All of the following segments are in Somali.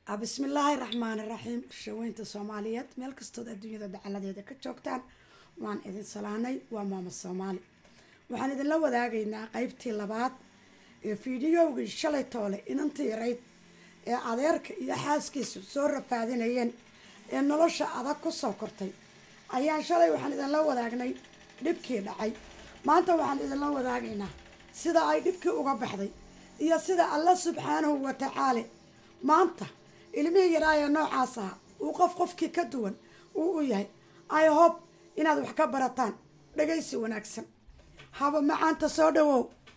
bismillaahi raxmaani raxiim shaweynta soomaaliyeed meel kastood adduunyada dacaladeeda ka joogtaan waan idin salaanay waa maama soomaali waxaan idinla wadaagaynaa qeybtii labaad ee fiidiyowgii shalay toole inantii yarayd ee adeerka iyo xaaskiisu soo rafaadinayeen ee nolosha adag ku soo kortay ayaa shalay waxaan idinla wadaagnay dhibkii dhacay maanta waxaan idinla wadaagaynaa sida ay dhibkii uga baxday iyo sida alla subxaanahu wa tacaala maanta ilmihii yaraayee noocaas aha uu qof qofkii ka duwan uu u yahay i hope inaad wax ka barataan dhagaysi wanaagsan haba macaanta soo dhawow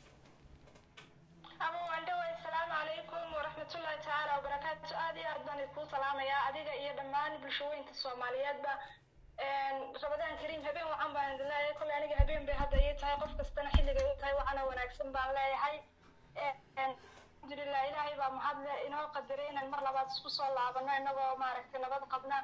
aba waandhawey asalaamu calaykum waraxmatullaahi tacaala wabarakaatu aada iyo aad baan idkuu salaamayaa adiga iyo dhammaan bulshaweynta soomaaliyeedba rabadaan kariim habeen wacan baan idin leeyahay kolley aniga habeen bay hadda ii tahay qof kastana xilligay u tahay wacana wanaagsan baan leeyahay alxamdulilah ilaahay baa mahadle inoo qadaray inaan mar labaad isku soo laabano inagoo maaragtay nabad qabna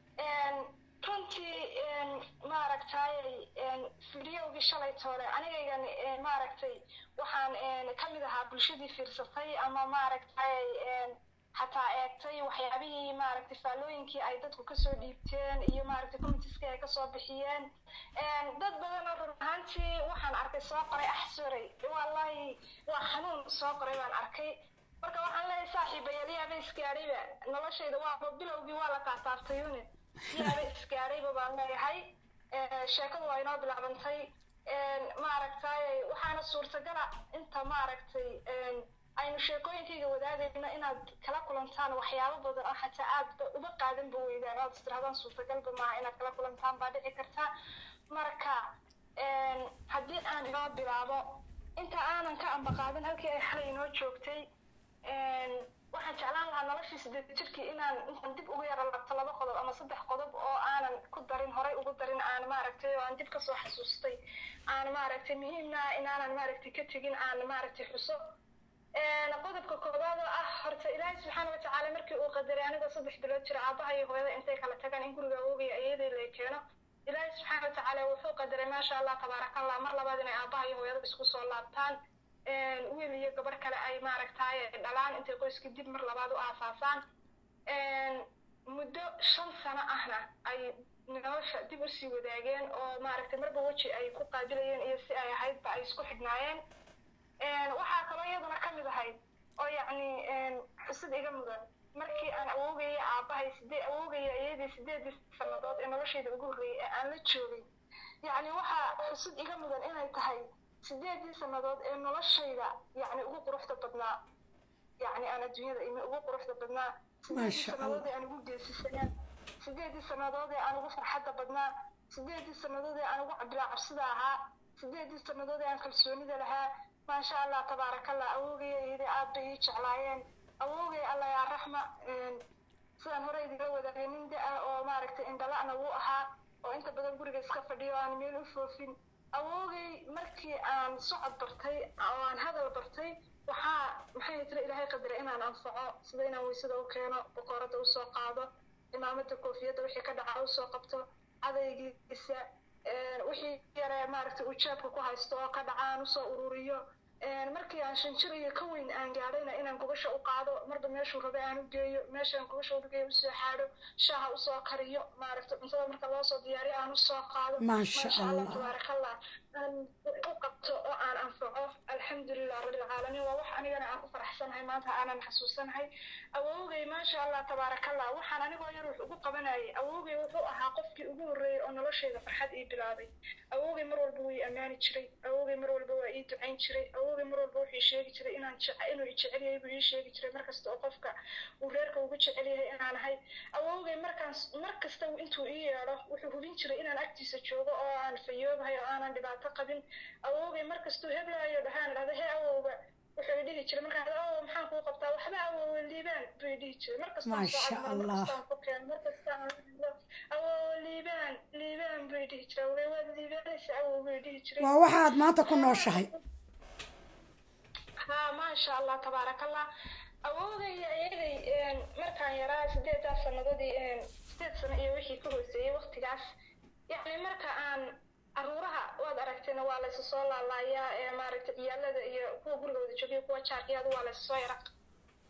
runtii maaragtay fideogii shalay toole anigaygan maaragtay waxaan ka mid ahaa bulshadii fiirsatay ama maaragtay xataa eegtay waxyaabihii maaragtay faallooyinkii ay dadku kasoo dhiibteen iyo maaragtay comitiskii ay kasoo bixiyeen dad badan oo run ahaantii waxaan arkay soo qoray axsoray wallahi waa xanuun soo qoray baan arkay marka waxaan leeyahay saaxiibayaal yaaba isgaadhayba noloshayda waa bilowgii waa la taataabtayune yaaba isgaadhayba baan leeyahay sheekadu waa inoo bilaabantay maaragtay waxaana suurtagala inta maaragtay aynu sheekooyinkayga wadaagayno inaad kala kulantaan waxyaabo badan oo xataa aadba uba qaadanba weydaan oad istirahdaan suurtagalba maaha inaad kala kulantaan baa dhici karta marka haddii aan inoo bilaabo inta aanan ka ambaqaadin halkii ay xalay inoo joogtay waxaan jeclaan lahaa noloshii sideed jirkii inaan intaan dib ugu yara labto laba qodob ama saddex qodob oo aanan ku darin horay ugu darin aan maaragtay oo aan dib kasoo xasuustay aan maaragtay muhiimna inaanan maaragtay ka tegin aan maaragtay xuso qodobka koowaad oo ah horta ilaahay subxaana watacaala markii uu qadaray anigoo saddex bilood jira aabaha iyo hooyada intay kala tagaan in guriga awoogaya iyadii lay keeno ilaahay subxaana watacaala wuxuu qadaray maasha allah tabaarakallah mar labaad inay aabaha iyo hooyada isku soo laabtaan wiil iyo gabar kale ay maaragtay dhalaan intay qoyskii dib mar labaad u aasaasaan muddo shan sano ahna ay nolosha dib usii wadaageen oo maaragtay marba weji ay ku qaabilayeen iyo si ay ahaydba ay isku xidhnaayeen waxaa kaloo iyaduna ka mid ahayd oo yacni xusid iga mudan markii aan awoogaya aabbahay sidee awoogaya iyadii sideedii sannadood ee noloshayda ugu horreeyay ee aan la joogay yacni waxaa xusid iga mudan inay tahay sideedii sannadood ee noloshayda yacni ugu quruxda badnaa yacni aan adduunyada imi ugu quruxda badnaa sideedii sannadood ee aan ugu geesisanaa sideedii sannadood ee aan ugu farxadda badnaa sideedii sannadood ee aan ugu cabilaa cabsida ahaa sideedii sannadood ee aan kalsoonida lahaa maasha allah tabaarakallah awoogaya iyadii aad bay ii jeclaayeen awoogay allah yaa raxma sidaan hore idiga wadaagay nin da-ah oo maaragtay indhala'na wuu ahaa oo inta badan guriga iska fadhiyo aan meel u foofin awoogay markii aan socod bartay oo aan hadal bartay waxaa maxay tira ilaahay qadaray inaan anfaco sida inaan weysada u keeno boqorada usoo qaado imaamada koofiyadda wixii ka dhaca usoo qabto cadaygiisa wixii yare maaragtay uu jeebka ku haysto oo ka dhaca aan usoo ururiyo markii aan shan jir iyo ka weyn aan gaadhayna inaan gubasha u qaado marba meeshuu rabay aan u geeyo meeshaan gubasha ugeeyo usoo xaadho shaaha usoo kariyo maaragtay cuntada marka loo soo diyaariyo aan usoo qaado maasha allah tabaarakallah aan u qabto oo aan anfaco alxamdulilah rabbilcaalamiin waa wax anigana aan ku faraxsanahay maanta aanan xasuusanahay awoogay maasha allah tabaarakallah waxaan anigoo yar wax ugu qabanayay awoogay wuxuu ahaa qofkii ugu horreeyey oo noloshayda farxad ii bilaabay awoogay mar walba wuu ii ammaani jiray awoogay mar walba waa ii ducayn jiray awoogay mar walba wuxuu sheegi jiray inaan inuu i jecel yahay buu ii sheegi jiray markasta oo qofka uu reerka ugu jecel yahay inaan ahay awoogay markaan mar kasta intuu ii yeedho wuxuu hubin jiray inaan agtiisa joogo oo aan fayoobahay oo aanan dhibaato qabin awoogay markastuu heblaayo dhahaan dhahda hee awowga wuxuu dhihi jiray markaan awow maxaan kuu qabtaa waxba awowe liibaan buu dhihi jiray maasha allah awow liibaan liibaan buu dhihi jiray awogay waad liibaanaysa awow buu dhihi jiray waa waxaad maanta ku nooshahay ha maasha allah tabaarakallah awoogay ayaday markaan yaraa sideedaas sannadoodii sideed sano iyo wixii ka hooseeyey waktigaas yacni marka aan caruuraha waad aragteen waa laysu soo laalaayaa ee maaragtay ciyaalada iyo kuwa gurigooda joogiyo kuwa jaarkiyada waa laysu soo yara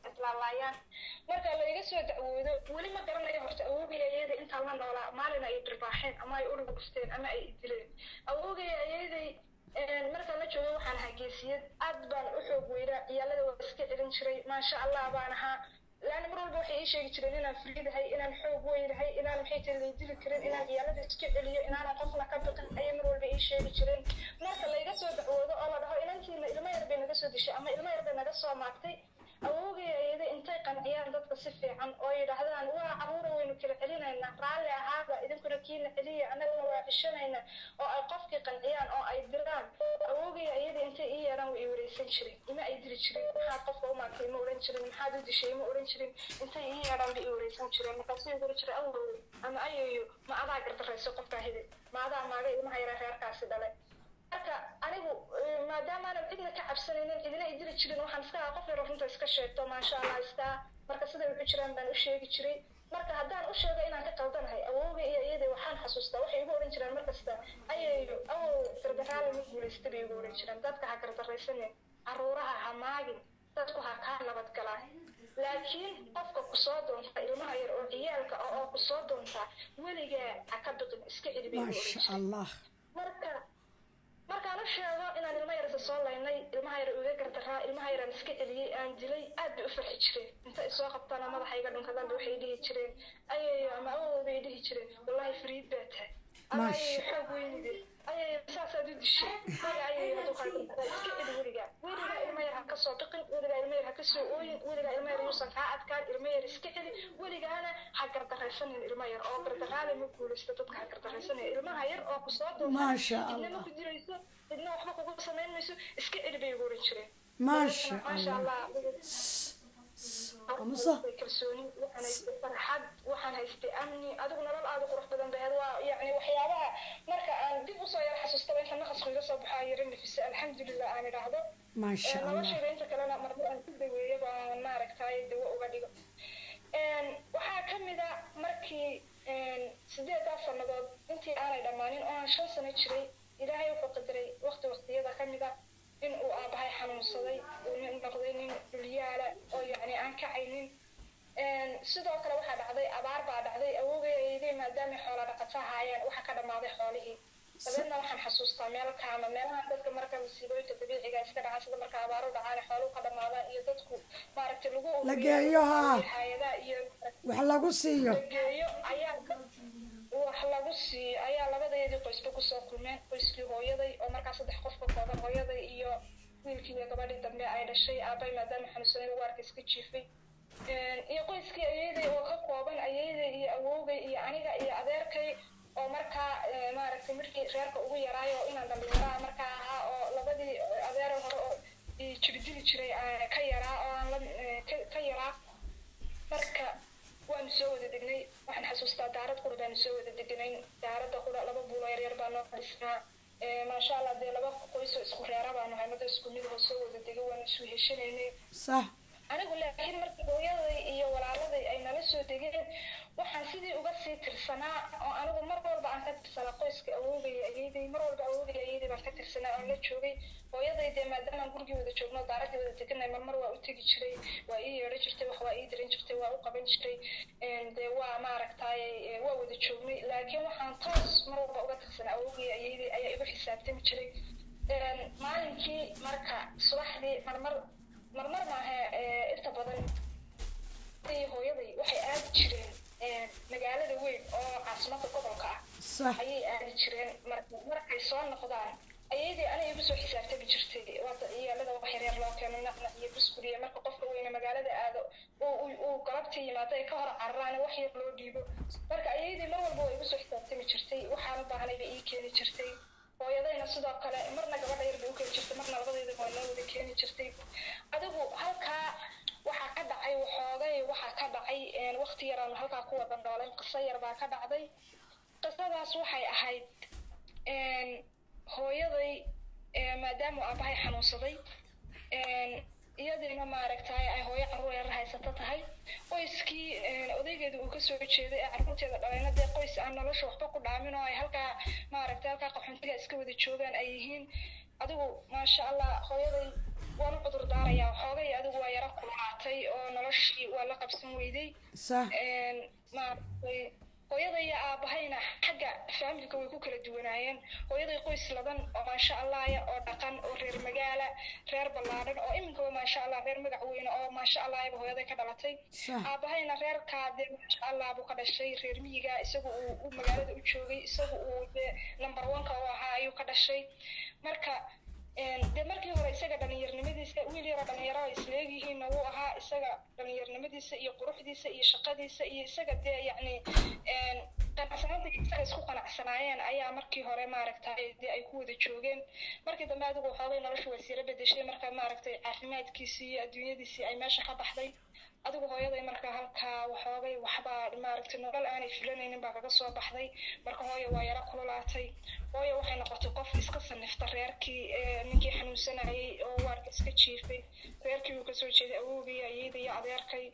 islaalaayaan marka laiga soo dacwoodo weli ma garanayo horta awoogaya iyada intaan la noolaa maalin ay dhirbaaxeen ama ay uruga gusteen ama ay dileen awoogaya iyaday markaan la joogo waxaan ahaa geesiyad aad baan u xoog weynaa ciyaalada waa iska celin jiray maasha allah baan ahaa laana mar walba waxay ii sheegi jireen inaan friidahay inaan xoog weynahay inaan maxay tahay laydili karin inaan ciyaalada iska celiyo inaanan qofna ka baqin ayay mar walba ii sheegi jireen marka layga soo dacwoodo oo la dhaho inantiina ilmo yar bay naga soo dishay ama ilmo yar bay naga soo maagtay awoogay ayada intay qanciyaan dadka si fiican oo yidhaahdaan waa caruura waynu kala celinaynaa raalli ahaada idinkuna kiina celiya annaguna waa cishanaynaa oo ay qofkii qanciyaan oo ay diraan awoogay ayada intay ii yeedhaan way i wareysan jirin ima ay diri jirin maxaad qofka u maagtay ma odhan jirin maxaad u dishay ma odhan jirin intay ii yeedhaan bay i wareysan jireen markaasuu guri jiray awow ama ayayo ma adaa gardarayso qofkaa hidid ma adaa maaga ilmaha yara reerkaasi dhalay marka anigu maadaamaanan cidna ka cabsanaynin cidina i diri jirin waxaan iska ahaa qof yar runta iska sheegto maasha allah istaa marka siday wuxu jiraan baan u sheegi jiray marka haddaan u sheego inaan ka qaldanahay awowga iyo iyadii waxaan xasuustaa waxay igu oran jiraan markasta ayayo awow gardaraale ma guulaysta bay igu oran jiraan dadka ha gardaraysanin caruuraha ha maagin dadku ha kaa nabadgalaa laakiin qofka kusoo doonta ilmaha yar oo ciyaalka ah oo kusoo doonta weligaa ha ka biqin iska celi bay igu oran maasha jireen allah marka markaan u sheego inaan ilmo yarsa soo laynay ilmaha yar iga gardaraa ilmaha yaraan iska celiyey aan dilay aad bay u farxi jireen inta isoo qabtana madaxa iga dhunkadaan ba waxay dhihi jireen ayayo ama awooda ay dhihi jireen wallahi fariid baa tahay ama Maasha. ayayo xoog weynide ayayo saasaad u dishay maya ayayo hadduu kaa gardaraa iska celi weligaa weligaa ilmo yar ha ka soo biqin weligaa ilmo yar ha ka soo ooyin weligaa ilmo yar yuusan kaa adkaan ilmo yar iska celi weligaana ha gardaraysanin ilmo yar oo gardaraale ma guulaysto dadka ha gardaraysanin ilmaha yar oo kusoo doonta maasha cidna allah ma ku dirayso cidna waxba kugu samayn mayso iska celi bay ugu oran jireen maasha maasha allah allah qamuso kalsooni waxaan haystay farxad waxaan haystay amni adigu nolol aada u qurux badan baheed waa yacni waxyaabaha marka aan dib usoo yara xasuustaba inta naqasku iga soo baxaa yara nafisa alxamdulilah aan idhaahdo maasha allah noloshayda inta kalena marmar aan ku daweeyo baan maaragtay dawo uga dhigo waxaa ka mid a markii sideedaa sannadood intii aanay dhammaanin oo aan shan sano jiray ilaahay wuxuu qadaray waqti waqtiyada ka mid a in uu aabahay xanuunsaday uu nin noqday nin dhulyaala oo yacni aan kacaynin sidoo kale waxaa dhacday abaar baa dhacday awoogayayday maadaamay xoola dhaqato ahaayeen waxaa ka dhammaaday xoolihii dabeedna waxaan xasuustaa meel kaama meelaha dadka marka masiibooyinka dabiiciga iska dhacaan sida marka abaaru dhacaan xooluhu ka dhammaadaan iyo dadku maaragtay lagu La geeyo, haa. hay-adaha iyo wax lagu siiyo la geeyo ayaa wax lagu siiyo ayaa labadeedii qoysba kusoo kulmeen qoyskii hooyaday oo markaa saddex qof ka kooban hooyaday iyo wiilkii iyo gabadhii dambe ay dhashay aabay maadaama xanuunsanay waarka iska jiifay iyo qoyskii ayeeday oo ka kooban ayeeday iyo awoogay iyo aniga iyo adeerkay oo markaa maaragtay markii reerka ugu yaraayo inaan dhallinyaraha markaa ahaa oo labadii adeera hore oo jibidili jiray aan ka yaraa oo aan la ka- ka yaraa marka waanu soo wada degnay waxaan xasuustaa daarad qura baanu soo wada degnayn daaradda qura laba buulo yaryar baa noo dhisnaa maasha allah dee laba qoysoo isku reera baanu haynada isku mid oo soo wada degay waanu isu heshanaynay sax anigu laakiin markii hooyaday iyo walaaladay ay nala soo degeen waxaan sidii uga sii tirsanaa oo anigu mar walba aan ka tirsanaa qoyska awoogaya ayeeday mar walba awoogaya ayeeday baan ka tirsanaa oon la joogay hooyaday dee maadaamaan gurigii wada joogno daaradii wada deganay marmar waa u tegi jiray waa ii yeedhan jirtay wax waa ii diran jirtay waa u qaban jiray dee waa maaragtaay waa wada joognay laakiin waxaan toos mar walba uga tirsanaa awoogaya ayeeday ayaa igu xisaabtami jiray maalinkii marka subaxdii marmar marmar maaha inta badan iyo hooyaday waxay aadi jireen magaalada weyn oo caasimada gobolka ah sax ayay aadi jireen marka markay soo noqdaan ayadii aniga igu soo xisaabtami jirtay waata iyaalada wax yaryar loo keeno nacnac iyo buskud iyo marka qofka weyne magaalada aado uu uu- uu galabtii yimaado ay ka hor cararaan wax yar loo dhiibo marka ayadii mar walba waa igu soo xisaabtami jirtay waxaan u baahnay bay ii keeni jirtay hooyadayna sidoo kale marna gabadha yar bay u keeni jirtay marna labadeeda waa noo wada keeni jirtay adigu halkaa waxaa ka dhacay waxoogay waxaa ka dhacay waqti yaraanu halkaa ku wada nooleen qiso yar baa ka dhacday qisadaas waxay ahayd hooyaday maadaama aabahay xanuunsaday iyadiina maaragtay ay hooyo carruur yar haysato tahay qoyskii odaygeeda uu kasoo jeeday ee carruurteeda dhalayna dee qoys aan nolosha waxba ku dhaamin oo ay halkaa maaragtay halkaa qaxoontiga iska wada joogaan ay yihiin adigu maasha allah hooyaday waan u cudur daarayaa xoogay adigu waa yara kululaatay oo noloshii waa la qabsan weyday sax maaragtay hooyada iyo aabahayna xagga faamilka way ku kala duwanaayeen hooyaday qoys ladan oo maasha allahya oo dhaqan oo reer magaala reer ballaadhan oo iminkaba maasha allah reer magac weyne oo maasha allahba hooyaday ka dhalatay sax aabahayna reerkaa dee maasha allah buu ka dhashay reer miyiga isagu uu u magaalada u joogay isagu uu dee number one-ka u ahaa ayuu ka dhashay marka dee markii hore isaga dhalinyarnimadiisa wiil yaroo dhalinyaro ay isleegyihiinna wuu ahaa isaga dhalinyarnimadiisa iyo quruxdiisa iyo shaqadiisa iyo isaga dee yacni qanacsanaanta isaga isku qanacsanaayeen ayaa markii hore maaragtay dee ay ku wada joogeen markii dambe adigu waxoogay noloshu way siira bedeshay marka maaragtay caafimaadkiisii iyo adduunyadiisii ay meesha ka baxday adigu hooyaday marka halkaa waxoogay waxbaa maaragtay nolol aanay filanaynin baa kaga soo baxday marka hooya waa yara kululaatay hooya waxay noqotay qof iska sanifta reerkii ninkii xanuunsanayay oo waarka iska jiifay reerkii uu kasoo jeeday awowgii ayada iyo adeerkay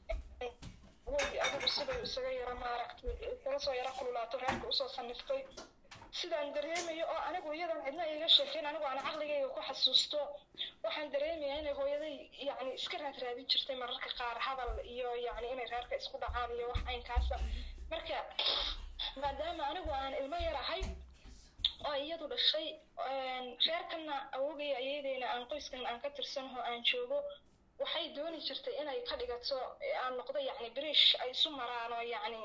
way adigu siday isaga yara maaragtay isaga soo yara kululaato reerka usoo saniftay sidaan dareemayo oo anigu iyadan cidna iiga sheekayn anigu aan caqligayga ku xasuusto waxaan dareemaya inay hooyaday yacni iska raadraadin jirtay mararka qaar hadal iyo yacni inay reerka isku dhacaan iyo wax aynkaasa marka maadaama anigu aan ilmo yar ahay oo iyadu dhashay reerkanna awogaya ayadeyna aan qoyskan aan ka tirsanaho aan joogo waxay dooni jirtay inay ka dhigato aan noqdo yacni berish ay isu maraan oo yacni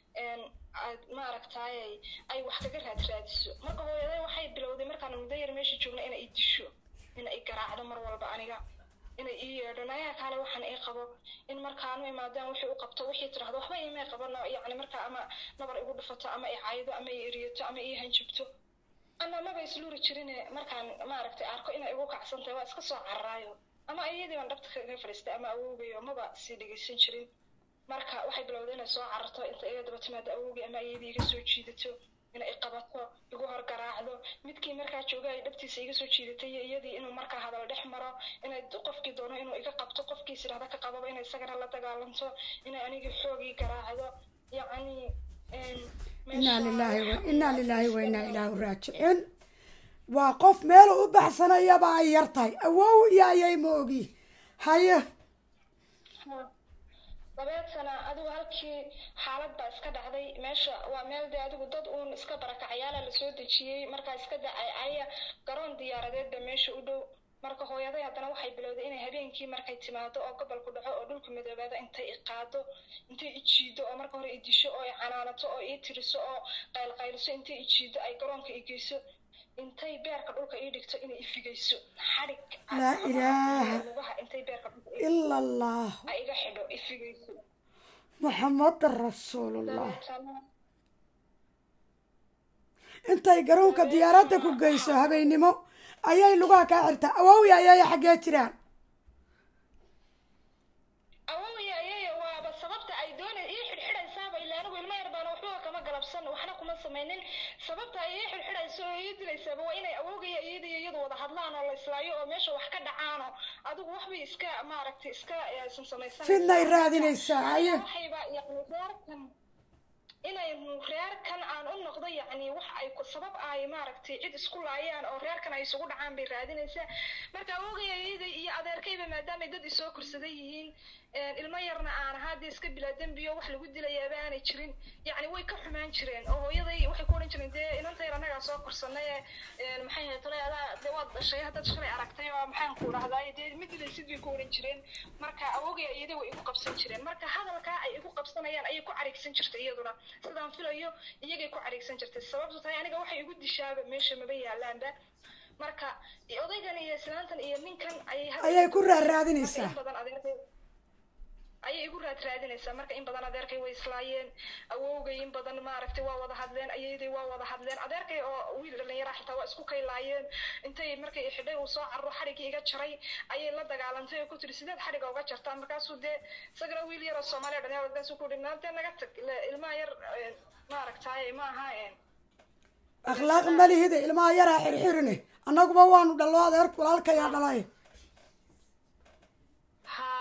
maaragtay ay wax kaga raadraadiso marka hooyaday waxay bilowday markaan muddo yar meesha joogna inay i disho in ay garaacdo mar walba aniga inay ii yeedho nayaa kaale waxaan ii qabo in markaanu imaadaan wixii u qabto wixii tirahdo waxba imay qabano yacni markaa ama nabar igu dhufato ama i caydo ama i eriyato ama ii hanjabto ama maba isluuri jirine markaan maaragtay arko inay igu kacsantahay waa iska soo cararaayo ama iyadii baan dhabta kaga fadhiistay ama awoogayo maba sii dhegeysan jirin marka waxay bilowday inay soo cararto inta iga daba timaado awowgii ama iyadii iga soo jiidato inay iqabato igu hor garaacdo midkii markaa jooga ay dhabtiisa iga soo jiidatay iyo iyadii inuu markaa hadal dhex maro inay qofkii doono inuu iga qabto qofkiis idhahda ka qababa inay isagana la dagaalanto inay anigii xoogii garaacdo yacni inaa lilaahi wa inaa lilaahi wa inaa ilaahu raajicin waa qof meelu u baxsanayaba ay yar tahay awow iyo ayay ma ogi haye labeed sana adigu halkii xaalad baa iska dhacday meesha waa meel dee adigu dad uun iska barakacyaala lasoo dejiyey markaa iska dacay aya garoon diyaaradeedba meesha u dhow marka hooyaday haddana waxay bilowday inay habeenkii markay timaado oo gobolku dhaco oo dhulka midoobaada intay i qaado intay i jiido oo marka hore i disho oo i canaanato oo ii tiriso oo qaylqayliso intay i jiido ay garoonka i geyso intay beerka dhulka ii dhigto inay ifigayso xadhig laa ilaaha lugaha intay beerka dhulka ila allah ay iga xidho ifigayso muxamada rasuulullah dabeetana intay garoonka diyaaradda ku geyso habeennimo ayay lugaha kaa xirtaa awowya ayay xaggee jiraan awowya ayaya waaba sababta ay doonay ii xidhxidhaysaaba ilaa anigu ilmo yar baana waxba kama galabsan waxna kuma samaynin sababta ay ii xidhxidhayso oo ii dilaysaaba waa inay awogaya iyada iyo iyadu wada hadlaan oo la islaayo oo meesha wax ka dhacaano adigu waxbay iska maaragtay iska aysan samaysan fidnay raadinaysaa haye waxayba yacni reerkan inay reerkan aan u noqdo yacni wax ay ku sabab ay maaragtay cid isku laayaan oo reerkan ay isugu dhacaan bay raadinaysaa marka awogaya iyada iyo adeerkayba maadaamay dad isoo korsaday yihiin ilmo yarna aan ahaa dee iska bilaa dembiyo wax lagu dilayaaba aanay jirin yacni way ka xumaan jireen oo hooyaday waxay ku odhan jireen dee inanta yar annagaa soo korsanay ee maxay ahayd tolay adaa dee waad dhashay haddaad shalay aragtay oo maxaan ku dhahdaa dee ma dilaysid bay ku odhan jireen marka awogaya iyada way igu qabsan jireen marka hadalkaa ay igu qabsanayaan ayay ku carigsan jirtay iyaduna sidaan filayo iyagay ku carigsan jirtay sababtu tahay aniga waxay igu dishaaba meesha maba yaalaanba marka odaygan iyo islaantan iyo ninkan ayay ayay ku raaraadinaysaa in badan adeerkay ayay igu raad raadinaysaa marka in badan adeerkay way islaayeen awowgay in badan maaragtay waa wada hadleen ayayday waa wada hadleen adeerkay oo wiil dhallinyara xitaa waa isku kaylaayeen intay markay xidhay uu soo carro xadhiggii iga jaray ayay la dagaalantay oo ku tiri sideed xadhigga uga jartaa markaasuu dee isagana wiil yar oo soomaaliya dhalinyara markaasuu ku dhimaa dee naga tag ilmaha yar maaragtay ma aha akhlaaq malihida ilmaha yaraa xirxirine annaguba waanu dhallo adeerku walaalkayaa dhalay ha adi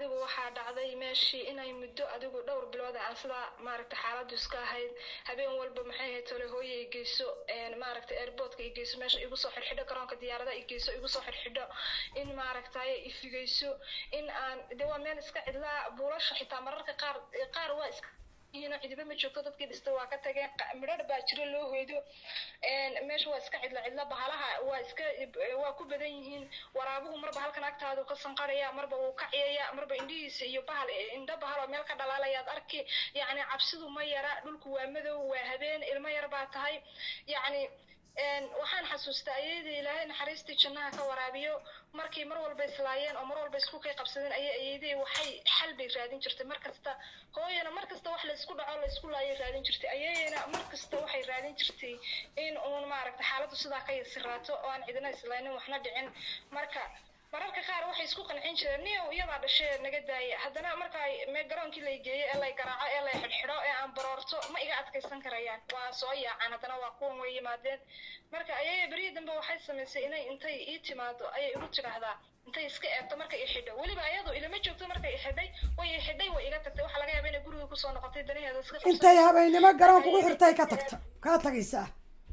adigu waxaa dhacday meeshii inay muddo adigu dhowr bilood aan sidaa maaragta xaaladdu iska ahayd habeen walba maxay ahayd tole hooye i geyso maaragta airportka i geyso meesha igu soo xidhxidho garoonka diyaaradaha i geyso igu soo xidhxidho in maaragtaye ifigeyso in aan de waa meel iska cidlaa buulasha xitaa mararka qaar qaar waa iska yihiin cidiba ma joogto dadkii dhistay waa ka tageen midhadh baa jira loo hoydo meesha waa iska cidla cidla bahalaha waa iska waa ku badan yihiin waraabuhu marba halkan agtaadu ka sanqaraya marba wuu ka ciyaya marba indhihiisa iyo bahal indho bahal oo meel ka dhalaalayaad arki yacni cabsidu ma yara dhulku waa madow waa habeen ilmo yar baa tahay yacni waxaan xasuustaa ayadii ilaahay naxariistii jannaha ka waraabiyo markii mar walba islaayeen oo mar walba isku kay qabsadeen ayay ayadii waxay xal bay raadin jirtay mar kasta hooyana mar kasta wax laysku dhaco laysku laayay raadin jirtay ayayana mar kasta waxay raadin jirtay in uun maaragta xaaladdu sidaa ka yasiraato oo aan cidina islaynin waxna dhicin marka mararka qaar waxay isku qancin jireen niyow iyadaa dhashee naga daaya haddana marka me garoonkii lay geeyo ee lay garaaco ee lay xidhxidho ee aan baroorto ma iga adkaysan karayaan waa soo yaacaan haddana waa kuwan way yimaadeen marka ayaya berihii dambe waxay samaysay inay intay ii timaado ayay igu tidhaahdaa intay iska eegto marka i xidho weliba ayadu ilama joogto markay i xidhay way i xidhay way iga tagtay waxaa laga yaaba inay guriga kusoo noqotay danaheeda iska intay habeennimo garoonka ugu xirtay ka tagta kaa tagaysaa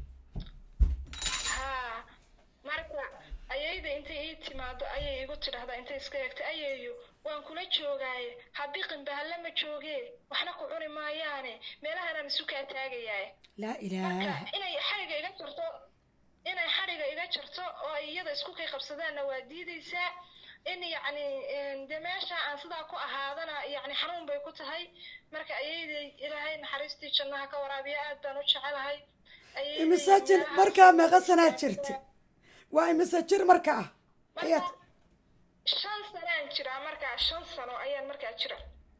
ha marka ayayda intay ii timaado ayay igu tidhahdaa intay iska eegtay ayayo waan kula joogaaye habiqin bahalle ma joogee waxna ku cuni maayaane meelahanaan isu kaa taagayaaye laa marka ilaaha inay xadhiga iga jarto inay xadhiga iga jarto oo ay iyada isku kay qabsadaanna waa diidaysaa in yacni dee meesha aan sidaa ku ahaadana yacni xanuun bay ku tahay marka ayayday ilaahay naxariistii jannaha ka waraabiya aad baan u jecelahay Ayayday imise jir meelahaas- markaa meeqa sanaad jirta waa imise jir markaa ayaad marka shan sanaan jiraa markaa shan sano ayaan markaa jira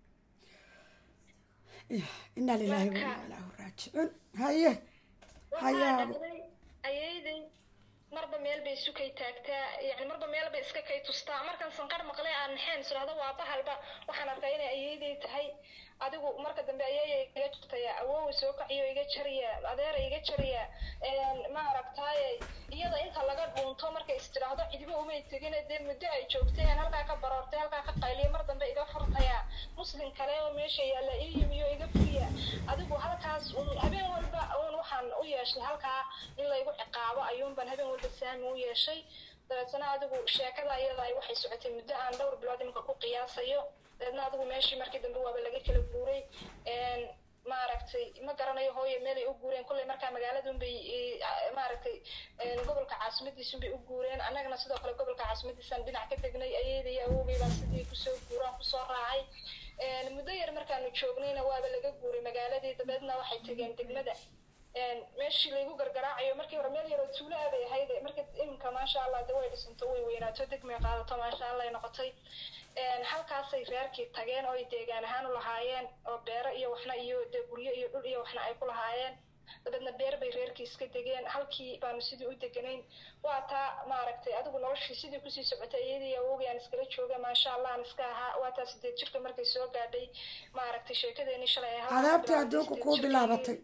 inaa lilaahi wa inaa ilaahu raajicuun haye waxaa hayaabo dhacday ayayday marba meel bay sukay taagtaa yani marba meel bay iska kay tustaa markan sanqar maqlay aan naxeen israhdo waa bahalba waxaan arkaa inay ayayday tahay adigu marka dambe ayaya iga jirtaya awoowa soo kaciyo iga jariya adeera iga jariya ma aragtaaye iyada inta laga dhuunto markay istidhaahdo cidiba umay tegine dee muddo ay joogteen halkaa ka baroortay halkaa ka qayliya mar dambe iga furtaya muslim kale oo meesha yaalla ii yimiyo iga furiya adigu halkaas un habeen walba un waxaan u yeeshay halkaa in laygu ciqaabo ayuunbaan habeen walba saami u yeeshay dabeetana adigu sheekada iyada ay waxay socotay muddo aan dhowr bilood iminka ku qiyaasayo dabeedna adigu meeshii markii dambe waaba laga kala guuray maaragtay ma garanayo hooye meelay u guureen kolley markaa magaaladun bay maaragtay gobolka caasimadiisun bay u guureen annagana sidoo kale gobolka caasimadiisaan dhinac ka degnay ayadaiyo awoogay baan sidii kusoo guuraan kusoo raacay muddo yar markaanu joognayna waaba laga guuray magaaladii dabeedna waxay tegeen degmada meeshii laygu gargaraacayo markii hore meel yaroo tuulo ah bay ahayd marka iminka maasha allah de way dhisanto way weynaato degmay qaadato maasha allah ay noqotay halkaasay reerkii tageen oo ay deegaan ahaan u lahaayeen oo beero iyo waxna iyo dee guryo iyo dhul iyo waxna ay ku lahaayeen dabeedna beer bay reerkii iska degeen halkii baanu sidii u deganayn waa taa maaragtay adigu noloshii sidii kusii socotay iyadii awogay aan iskala jooga maasha allah aan iska ahaa waa taa sideed jirka markay soo gaadhay maaragtay sheekadeenii shalay ay halkaas cadaabtii bilaabtay, adduunka sideed kuu jirkii- bilaabatay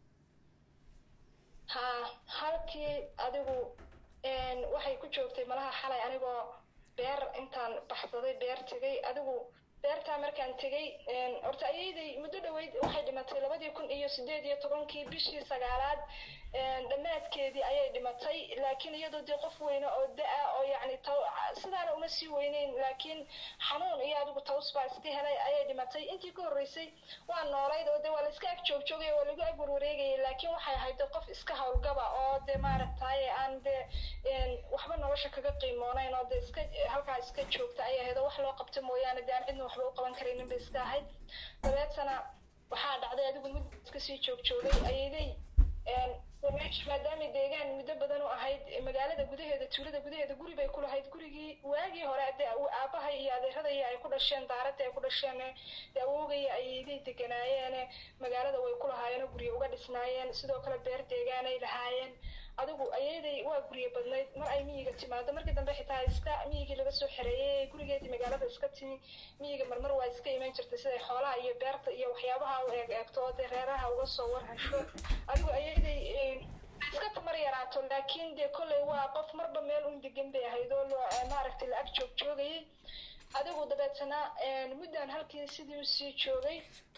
ha halkii adigu waxay ku joogtay malaha xalay anigoo beer intaan baxsaday beer tegay adigu beertaa markaan tegay horta ayayday muddo dhaweyd waxay dhimatay labadii kun iyo sideed iyo tobankii bishii sagaalaad dhammaadkeedii ayay dhimatay laakiin iyadoo dee qof weyne oo da-a oo yacni taw sidaana uma sii weyneyn laakiin xanuun iyo adigu taws baa iska helay ayay dhimatay intii ka horreysay waa noolayd oo dee waa la iska ag joogjoogaya waa lagu ag warwareegayay laakiin waxay ahayd dee qof iska howlgaba oo dee maaragtaye aan dee waxba nolosha kaga qiimoonayn oo dee iska halkaa iska joogta ayay ahayd oo wax loo qabto mooyaane dee aan cidna waxba u qaban karaynin bay iska ahayd dabeetana waxaa dhacday adigu mid iska sii joogjoogay ayaday meesha maadaama deegaan muddo badan u ahayd magaalada gudaheeda tuulada gudaheeda guri bay ku lahayd gurigii waagii hore de aabahay iyo adeeradaya ay ku dhasheen daaradda ay ku dhasheen de awoogaya ayayday deganaayeene magaalada way ku lahaayeen oo guryo uga dhisnaayeen sidoo kale beer deegaanay lahaayeen adigu ayaday waa guryo badnayd mar ay miyiga timaado markii dambe xitaa iska miyigii laga soo xereeyey gurigeedii magaalada iska timi miyiga marmar waa iska iman jirtay siday xoolaha iyo beerta iyo waxyaabaha u eeg eegto oo dee reeraha uga soo warhasho adigu ayaday iska tamar yaraato laakiin dee kolley waa qof marba meel un degan bay ahayd oo loo maaragtay la ag joog joogayay adigu dabeetana muddaan halkii sidii usii joogay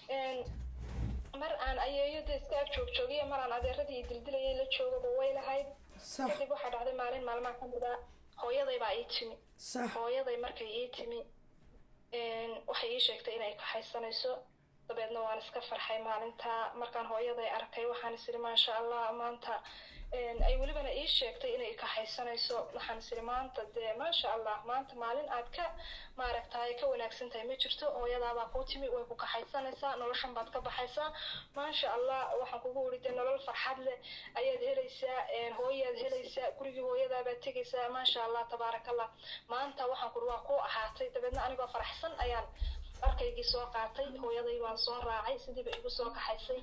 mar aan ayeeyada iska ag joog joogiyo mar aan adeeradii i dildilayay la joogaba way lahayd sax kadib waxaa dhacday maalin maalmaha ka mid a hooyaday baa ii timi sax hooyaday markay ii timi waxay ii sheegtay inay kaxaysanayso dabeedna waan iska farxay maalinta markaan hooyaday arkay waxaan is iri maasha allah maanta ay welibana ii sheegtay inay kaxaysanayso waxaan is iri maanta dee maasha allah maanta maalin aad ka maaragtaay ka wanaagsan tahay ma jirto hooyadaabaa kuu timi way ku kaxaysanaysaa noloshan baad ka baxaysaa maasha allah waxaan kugu iri dee nolol farxad leh ayaad helaysaa hooyaad helaysaa gurigii hooyadaabaad tegaysaa maasha allah tabaarakallah maanta waxaan kuri waa kuu ahaatay dabeedna anigoo faraxsan ayaan arkaygii soo qaatay hooyaday waan soo raacay sidiiba igu soo kaxaysay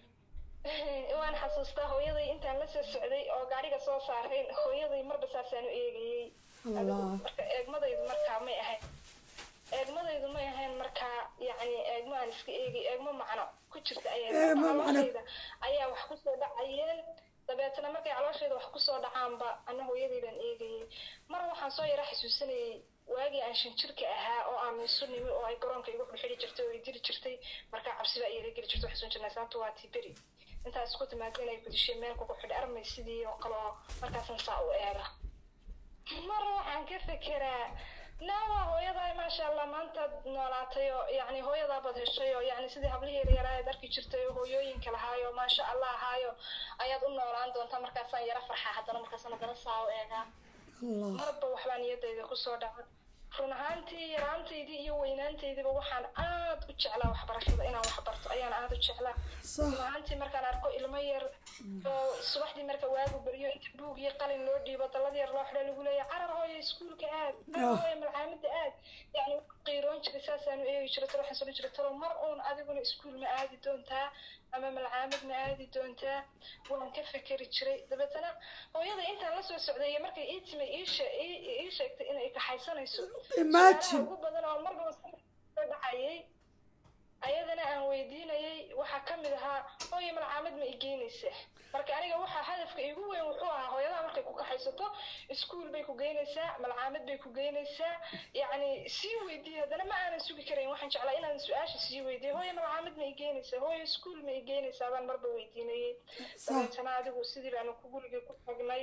waan xasuustaa hooyaday intaan la soo socday oo gaariga soo saarayn hooyaday marba saasaan u eegayey allah marka eegmadaydu markaa may ahayn eegmadaydu may ahayn markaa yacni eegmo aan iska eegay eegmo macno ku jirta ayaa Eegmo macno. calooshayda ayaa wax kusoo dhacayeen dabeetana markay calooshayda wax kusoo dhacaanba ana hooyaday baan eegayey mar waxaan soo yara xasuusanayay waagii aan shan jirka ahaa oo aan miisu nimi oo ay garoonka igu xidhxidhi jirtay oo ay diri jirtay markaa cabsi baa iila geli jirtay waxaan jirnay saanta waa tiberi intaas isku timaada inay gudishay meel kugu xidh armay sidii oo kale oo markaasan saa u eega mar waxaan ka fekeraa naawa hooyadaa maasha allah maantaad noolaatay oo yacni hooyadaabaad heshay oo yacni sidii hablihii yaraa aad arki jirtay oo hooyooyinka lahaayo maasha allah ahaayo ayaad u noolaan doontaa markaasaan yara farxaa haddana markaasaan haddana saa u eegaa allah marba waxbaa niyadayda kusoo dhaca run ahaantii yaraantaydii iyo weynaantaydiiba waxaan aad u jeclaa waxbarashada inaan wax barto ayaan aad u jeclaa sax run ahaantii markaan arko ilmo yar oo subaxdii marka waagu baryo inta buug iyo qalin loo dhiibo dallad yar loo xidho lagu leeyahay carar hooyo iskuulka aad carar hooyo malcaamada aad yacni waan qiiroon jiray saasaan u eegi jiray talo waxaan soo jiray talo mar uun adiguna iskuul ma aadi doontaa ama malcaamad ma aadi doontaa waan ka fekeri jiray dabeetana hooyada intaan la soo socday iyo markay ii timay ii shee- ii- ii sheegtay inay kaxaysanayso Imagine. su'aalaha ugu badan oo marnaba soo dhacayay ayadana aan weydiinayay waxaa ka mid ahaa hooyo malcaamad ma igeynaysaa marka aniga waxaa hadafka igu weyn wuxuu ahaa hooyadaha markay ku kaxaysato iskuul bay ku geynaysaa malcaamad bay ku geynaysaa yacni sii weydiiye haddana ma aanan sugi karayn waxaan jeclaa inaan su-aasha sii weydiiyo hooyo malcaamad ma igeynaysaa hooyo iskuul ma igeynaysaa baan marba weydiinayay sax dabeetana adigu sidii baanu ku gurigii ku tagnay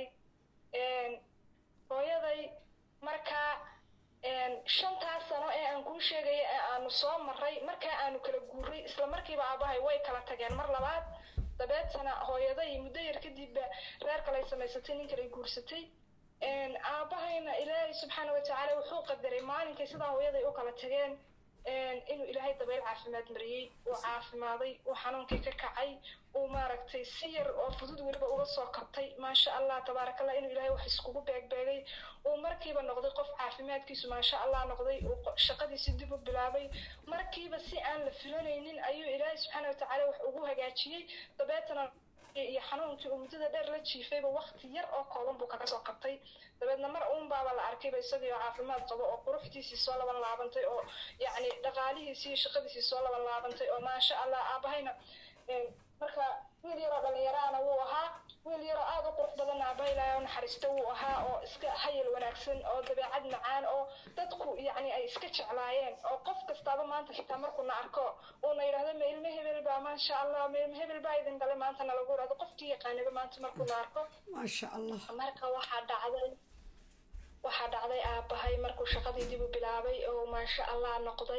hooyaday markaa shantaas sano ee aan kuu sheegaya ee aanu soo maray markaa aanu kala guuray isla markiiba aabahay way kala tageen mar labaad dabeetana hooyaday muddo yar kadibba reer kalay samaysatay nin kalay guursatay aabahayna ilaahay subxaana watacaala wuxuu qadaray maalinkay sidaa hooyaday u kala tageen inuu ilaahay dabayl caafimaad mariyey uu caafimaaday uu xanuunkii ka kacay uu maaragtay si yar oo fudud weliba uga soo kabtay maasha allah tabaaraka allah inuu ilaahay wax iskugu beegbeegay uu markiiba noqday qof caafimaadkiisu maasha allah noqday uu qo- shaqadiisi dib u bilaabay markiiba si aan la filanaynin ayuu ilaahay subxaana watacaala wax ugu hagaajiyey dabeetana iyo xanuunkii uu muddada dheer la jiifayba waqti yar oo kooban buu kaga soo qabtay dabeedna mar uun baaba la arkayba isagii oo caafimaad qabo oo quruxdiisii soo laban laabantay oo yacni dhaqaalihiisii iyo shaqadiisii soo laban laabantay oo maasha allah aabahayna een, marka wiil yaroo dhallinyaraana wuu ahaa wiil yaroo aad u qurux badan aabahay ilaahay u naxariista wuu ahaa oo iska hayal wanaagsan oo dabeecad macaan oo dadku yacni ay iska jeclaayeen oo qof kastaaba maanta xitaa markuu na arko uuna yidhahdo ma ilmo hebel baa maasha allah ma ilmo hebel baa idin dhalay maanta nalagu yidhahdo qofkii yaqaanaba maanta markuu na arko maasha allah marka waxaa dhacday waxaa dhacday aabahay markuu shaqadii dib u bilaabay oo maasha allah noqday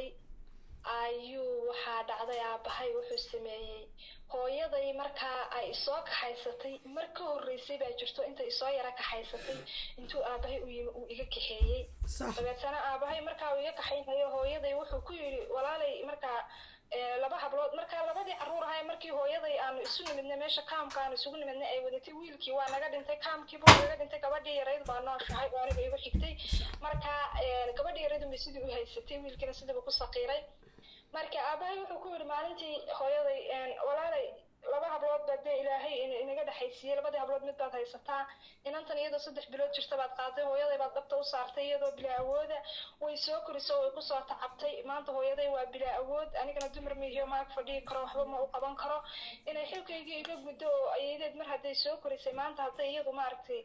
ayuu waxaa dhacday aabahay wuxuu sameeyey hooyaday markaa ay isoo kaxaysatay mar ka horreysay baa jirto intay isoo yara kaxaysatay intuu aabahay u yimi uu iga kaxeeyey sax dabeetana aabahay markaa uu iga kaxaynayo hooyaday wuxuu ku yidhi walaalay markaa ee, laba hablood markaa labadii carruur ahay markii hooyaday aanu isu nimidnay meesha kaamka aanu isugu nimidnay ay wadatay wiilkii waa naga dhintay kaamkii buu naga dhintay gabadhii yarayd baa nooshahay oo aniga igu xigtay markaa ee, gabadhii yarayd bay sidii u haysatay wiilkiina sidiiba ku saqiiray marka aabahay wuxuu ku yidhi maalintii hooyaday een, walaalay laba hablood baa dee ilaahay in- inaga dhexaysiiyey labadii hablood mid baad haysataa inantan iyadoo saddex bilood jirta baad qaaday hooyaday baad dhabta u saartay iyadoo bilaa awooda way soo koriso way kusoo tacabtay maanta hooyaday waa bilaa awood anigana dumar miihiyo maag fadhigi karo waxba ma u qaban karo inay xilkaygii iga guddo oo ayadeed mar hadday soo korisay maanta hadday iyadu maaragtay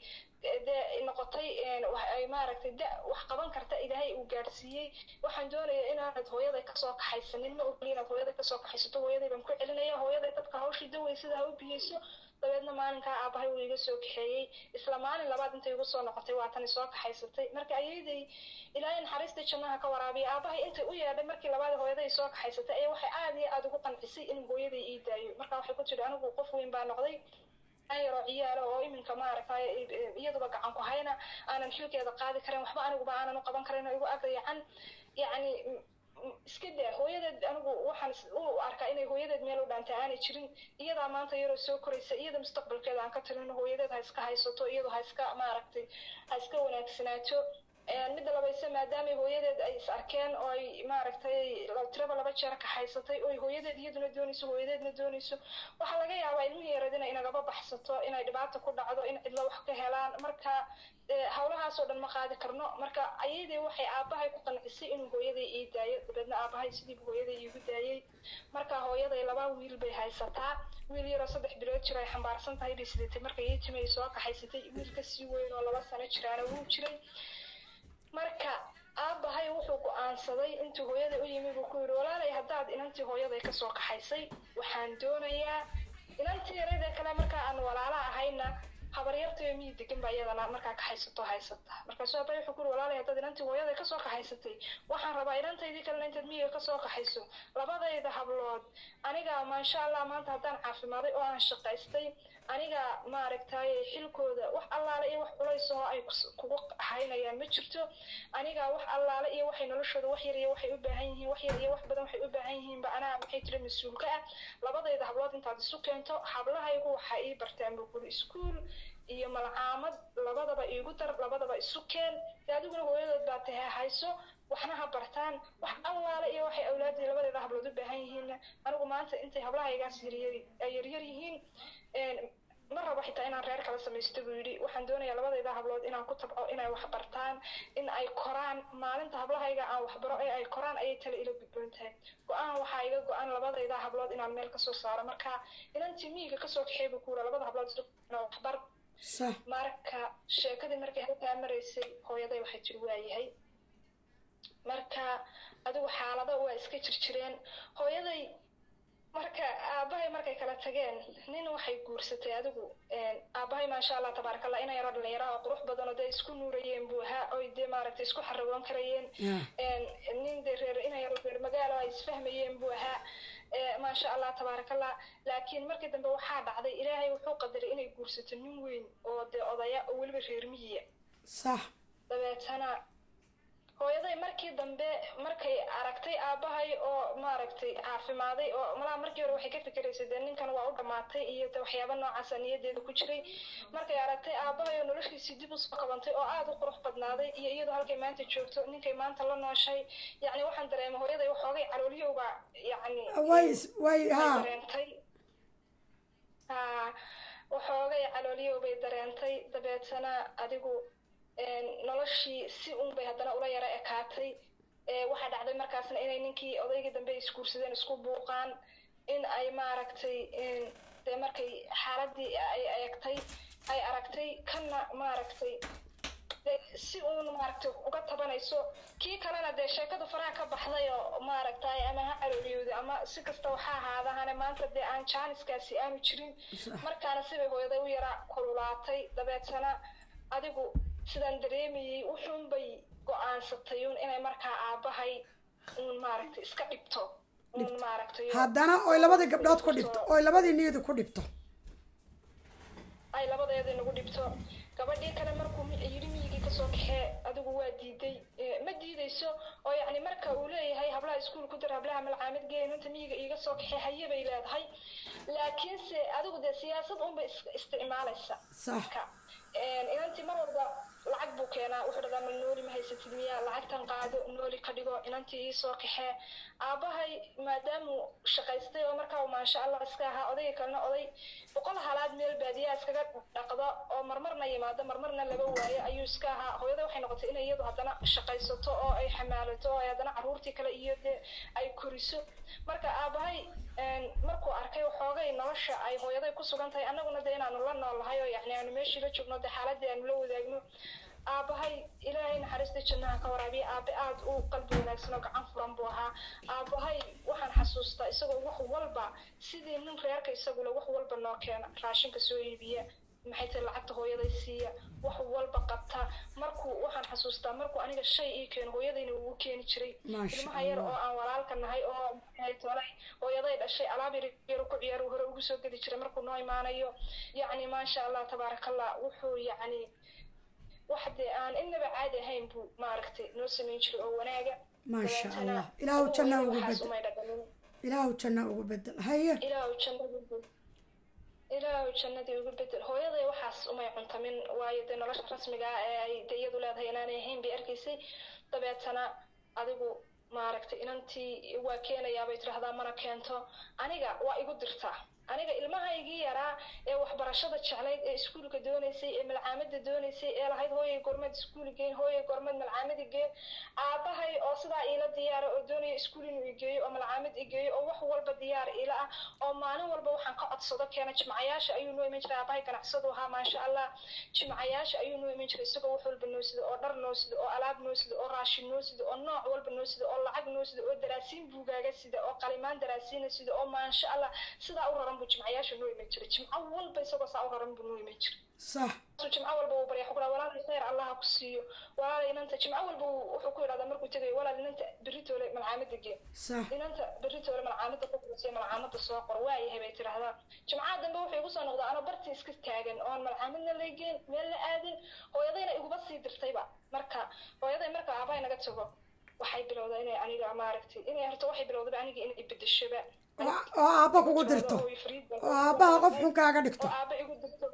dee noqotay ay maaragtay da wax qaban karta ilaahay uu gaadhsiiyey waxaan doonaya inaanad hooyaday kasoo kaxaysanin ma ogli inaad hooyaday kasoo kaxaysato hooyaday baan ku celinaya hooyaday dadka hawshii dawey sida ha u biyeyso dabeedna maalinkaa aabahay uu iga soo kaxeeyey isla maalin labaad intay igu soo noqotay waa tani soo kaxaysatay marka ayaday ilaahay naxariistii jannaha ka waraabiya aabahay intay u yeedhay markii labaad hooyaday soo kaxaysatay ayaa waxay aad iyo aada ugu qancisay in hooyaday ii daayo marka waxay ku tidhi anigu qof weyn baa noqday yaroo ciyaalo oo iminka maaragtay iyaduba gacan ku hayna aanan xilkeeda qaadi karin waxba aniguba aanan u qaban karin oo igu agdayacan yacni iska daa hooyadeed anigu waxaan u arkaa inay hooyadeed meel u dhaantay aanay jirin iyadaa maanta yaroo soo koraysa iyada mustaqbalkeeda aan ka talino hooyadeed ha iska haysato iyadu ha iska maaragtay ha iska wanaagsanaato midda labayse maadaamay hooyadeed ay is arkeen oo ay maaragtay tiraba laba jeer kaxaysatay oo hooyadeed iyaduna doonayso hooyadeedna doonayso waxaa laga yaabaa ilmihii yareed inay inagaba baxsato inay dhibaata ku dhacdo in cidlo wax ka helaan marka hawlahaasoo dhan ma qaadi karno marka ayadii waxay aabahay ku qancisay inuu hooyaday ii daayo dabeedna aabahay sidiibu hooyaday iigu daayey marka hooyaday laba wiil bay haysataa wiil yaroo saddex bilood jiro ay xambaarsan tahay bay sidatay markay ii timi ay soo kaxaysatay wiil kasii weyn oo laba sano jiraana wuu jiray marka aabahay wuxuu go-aansaday intuu hooyaday u yimi buu ku yidhi walaalay haddaad inantii hooyaday kasoo kaxaysay waxaan doonayaa inantii yareedee kale markaa aan walaala ahayna habaryartayo miyi degan baa iyadana markaa kaxaysato haysata markaasuu aabay wuxuu ku yidhi walaalay haddaad inantii hooyaday kasoo kaxaysatay waxaan rabaa inantaydii kalena intaad miyiga kasoo kaxayso labadayda hablood aniga maasha allah maanta haddaan caafimaaday oo aan shaqaystay aniga maaragtay xilkooda wax allaale iyo wax culays oo ay kugu haynayaan ma jirto aniga wax allaale iyo waxay noloshooda wax yar iyo waxay u baahan yihiin wax yar iyo wax badan waxay u baahan yihiinba anaa maxay tiri mas-uulka ah labadayda hablood intaad isu keento hablahaygu waxaa ii bartaan buu kuli iskuul iyo malcaamad labadaba iigu dar labadaba isu keen dee adiguna hooyadood baa tahe hayso waxna ha bartaan wax allaale iyo waxay awlaadii labadeeda hablood u baahan yihiinna anigu maanta intay hablahaygaas yaryar yaryar yihiin ma rabo xitaa inaan reer kala samaysto buu yidhi waxaan doonayaa labadayda hablood inaan ku tabco inay wax bartaan in ay koraan maalinta hablahayga aan waxbaro ee ay koraan ayay tale ila gudboon tahay go-aan waxaa iga go-an labadayda hablood inaan meel kasoo saaro marka inantii miyiga kasoo kaxeey buu ku yidhi labada hablood waxbar marka sheekadii markay halkaa maraysay hooyaday waxay tiri waayahay marka adigu xaalado waa iska jirjireen hooyaday marka aabahay markay kala tageen nin waxay guursatay adigu aabahay maasha allah tabaaraka allah ina yaro dhalinyaro oo qurux badan oo dee isku nuurayeen buu ahaa oy dee maaragtay isku xaragoon karayeen nin dee reer ina yaro reer magaalo ay isfahmayeen buu ahaa maasha allah tabaaraka allah laakiin markii dambe waxaa dhacday ilaahay wuxuu qadaray inay guursato nin weyn oo dee odaya oo weliba reer miyiya sax dabeetana hooyaday markii dambe markay aragtay aabahay oo maaragtay caafimaaday oo malaha markii hore waxay ka fikeraysay dee ninkan waa u dhammaatay iyo de waxyaaba noocaasa niyadeeda ku jiray markay aragtay aabahay oo noloshiisii dib usoo qabantay oo aada u qurux badnaaday iyo iyadoo halkay maanta joogto ninkay maanta la nooshay yacni waxaan dareemay hooyaday waxoogay caloolyowga yacni way way ha dareentay ha waxoogay caloolyow bay dareentay dabeetana adigu noloshii si un bay haddana ula yaro ekaatay waxaa dhacday markaasna inay ninkii odaygii dambe isguursadeen isku buuqaan in ay maaragtay dee markay xaaladii ay eegtay ay aragtay kana maaragtay si uun maaragtay uga tabanayso kii kalena dee sheekadu faraha ka baxday oo maaragtay ama ha calooliyooda ama si kasta waxaa ahaadahane maanta dee aan jaaniskaasi aanu jirin markaana sibay hooyaday u yara kululaatay dabeetana adigu sidaan dareemayey wuxuun bay go-aansatay uun inay markaa aabahay uun maaragtay iska dhibto uun maaragtay haddana oy labadii gabdhood ku dhibto oy labadii niyadu ku dhibto ay labadeeda nagu dhibto gabadhii kale markuu yidhi miyigii kasoo kaxee adigu waa diiday ma diidayso oo yacni marka uu leeyahay hablaha iskuul ku dar hablaha malcaamid geeyn inta miyiga iiga soo kaxee haye bay leedahay laakiinse adigu dee siyaasad unbay isticmaalaysa sax inantii mar walba lacag buu keenaa wuxuu dhadaa mal nooli ma haysatid miya lacagtan qaado nooli ka dhigo inantii ii soo kaxee aabahay maadaamuu shaqaystay oo markaa maasha allah iska ahaa odayga kalena oday boqol halaad meel baadiyaa iskaga dhaqdo oo marmarna yimaado marmarna laga waayo ayuu iska ahaa hooyada waxay noqotay inay iyadu haddana shaqaysato oo ay xamaalato oo ay haddana caruurtii kale iyo dee ay koriso marka aabahay markuu arkay waxooga xoogay nolosha ay hooyaday ku sugan tahay annaguna de inaanu la noolahay oo yacni aanu meeshii la joogno dee xaaladii aanu la wadaagno aabahay ilaahay naxariistii jannaha ka waraabiya aabe aad u qalbi wanaagsan oo gacan furan buu ahaa aabahay waxaan xasuustaa isagoo wax walba sidii nin reerka isagule wax walba noo keena raashinka soo iibiya maxay tahay lacagta hooyaday siiya wax walba qabta markuu waxaan xasuustaa markuu aniga shay ii keeno hooyadayna uu keeni jiray Maasha ilmaha yar oo aan walaalka nahay oo maxay tolay hooyaday dhashay alaab yar yar ku ciyaar hore ugu soo gedi jiray markuu noo imaanayo yacni maasha allah tabaarakallah wuxuu yacni wax dee aan inaba caadi ahayn buu maaragtay noo samayn jiray oo wanaaga maasha dabeetana allah ilaahu janna ugu waxaas bedel umay dhaqanin ilaahu janna ugu bedel haye ilaahu jannadii ilaahu jannadii ugu bedel hooyaday waxaas umay cuntamin waayo dee nolosha rasmiga ah ee ay dee iyadu leedahay inaanay ahayn bay arkaysay dabeetana adigu maaragtay inantii waa keenayaa bay tidhaahdaa mana keento aniga waa igu dirtaa aniga ilmahaygii yaraa ee waxbarashada jeclayd ee iskuulka doonaysay ee malcaamada doonaysay ee lahayd hooyay gormad iskuuli geen hooyay gormad malcaamada geen aabahay oo sidaa iila diyaara oo doonaya iskuul inuu igeeyo oo malcaamad igeeyo oo wax walba diyaar iila ah oo maalin walba waxaan ka codsado keena jimcayaasha ayuu noo iman jiray aabahay ganacsadu ahaa maasha allah jimcayaasha ayuu noo iman jiray isagoo wax walba noo sida oo dhar noo sida oo alaab noo sida oo raashin noo sida oo nooc walba noo sida oo lacag noo sida oo daraasiin buugaaga sida oo qalimaan daraasiina sida oo maasha allah sidaa u raran buu jimcayaasha noo iman jiray jimco walba isagoo saa u raran buu noo iman jiray sax su jimco walba uu barya xukuraa walaalay khayr allaha ku siiyo walaalay inanta jimco walba uu- wuxuu ku yidhahdaa markuu tegayo walaal inanta beritoole malcaamada gee sax inanta beritoole malcaamada ku kulasiyo malcaamada soo qor waayahay bay tidhaahdaa jimcaha dambe wuxuu igu soo noqdaa anoo bartii iska taagan oon malcaamadna laygeen meel la aadin hooyadayna iguba sii dirtayba marka hooyaday marka aabahay naga tago waxay bilowdaa inay aniga maaragtay inay horta waxay bilowdaba aniga inay bedeshoba oo oo aabba kugu dirto oo aabbaha qof xun kaaga dhigto oo aaba igu dirto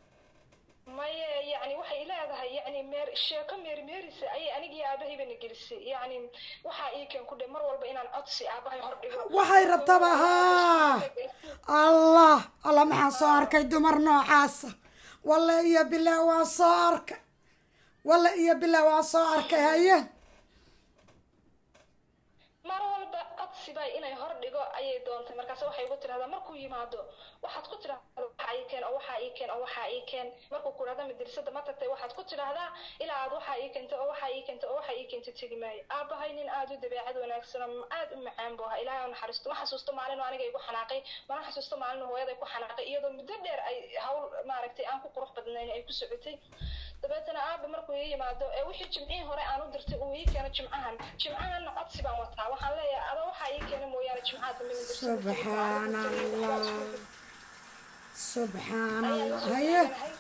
maye yani waxay leedahay yani meer sheeko meermeerisa ayay anigii aabahayba na gelisay yani waxaa ii keen ku dhe mar walba inaan codsi aabahay hor dhigo waxay rabtaba haa allah allah maxaan soo arkay dumar noocaasa walle iyo bilah waa soo arkay walle iyo bilah waa soo arkay haye mar walba codsi bay inay hor dhigo ayay doontay markaas waxay igu tidhahdaa markuu yimaado waxaad ku tidhahdaa waxaa ii keen oo waxaa ii keen oo waxaa ii keen markuu ku dhahda madrasada ma tagtay waxaad ku tidhahdaa ilaa aad waxaa ii keentay oo waxaa ii keentay oo waxaa ii keentay tegi maayo aabahay nin aad u dabeecad wanaagsan oo aad u macaan buu ahaa ilaahay oo naxariisto ma xasuusto maalin oo aniga igu xanaaqay mana xasuusto maalin oo hooyaday ku xanaaqay iyadoo muddo dheer ay hawl maaragtay aan ku qurux badnayn ay ku socotay dabeetana aaba markuu ii yimaado ee wixii jimcihii hore aan u dirtay uu ii keeno jimcahan jimcahanna codsi baan wataa waxaan leeyahay ada waxaa ii keena mooyaane jimcaha dambe ma dirsan subxaan allah subxaan allah haye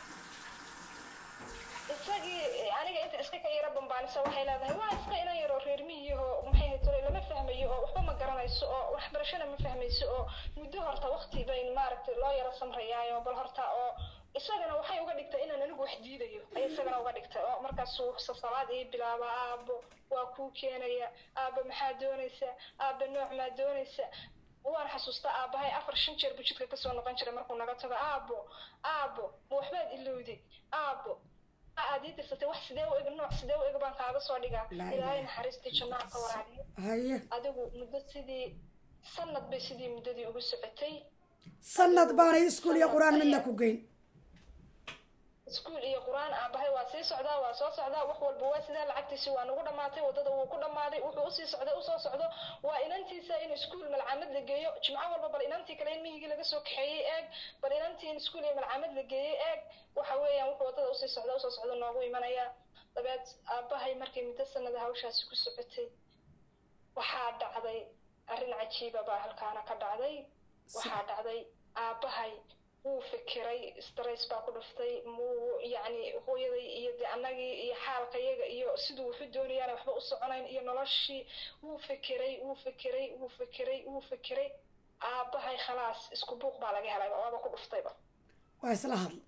isagii aniga inta iska ka yara bambaanisa waxay leedahay waa iska inan yaroo reer miyiho maxay ahayd tole lama fahmayo oo waxba ma garanayso oo waxbarashana ma fahmayso oo muddo horta waqti bayn maaragtay loo yara samrayaayo bal horta oo isagana waxay uga dhigtay inaan anigu wax diidayo ayay isagana uga dhigtay oo markaasuu sasalaad ii bilaaba aabo waa kuu keenaya aaba maxaa doonaysa aaba nooc maa doonaysa waan xasuustaa aabahay afar shan jeer buu jidka kasoo noqon jiray markuu naga tago aabo aabo ma waxbaad ilowday aabo aad ii dirsatay wax sidee u eg nooc sidee u eg baan kaaga soo dhigaa Laa ilaahay ilaaha. naxariistii jannaha ka waraabiyo haye adigu muddo sidii sanad bay sidii muddadii ugu socotay sanad baanay iskuul iyo qur-aan midna ku geyn iskuul iyo qur-aan aabahay waa sii socdaa waa soo socdaa wax walba waa sidaa lacagtiisi waa nagu dhammaatay waddada wuu ku dhammaaday wuxuu usii socday usoo socdo waa inantiisa in iskuul malcaamad la geeyo jimco walba bal inantii kale in miyigii laga soo kaxeeyey eeg bal inantii in iskuul iyo malcaamad la geeyey eeg waxa weeyaan wuxuu waddada usii socda usoo socda noogu imanaya dabeed aabahay markay muddo sanada hawshaasi ku socotay waxaa dhacday arrin cajiiba baa halkaana ka dhacday waxaa dhacday aabahay wuu fikiray stress baa ku dhuftay muu yacni hooyaday iyo de annagii iyo xaalkayaga iyo siduu wuxu doonayaana waxba u soconayn iyo noloshii wuu fikiray wuu fikiray wuu fikiray wuu fikiray aabahay khalaas isku buuq baa laga helayba waaba ku dhuftayba waa isla hadla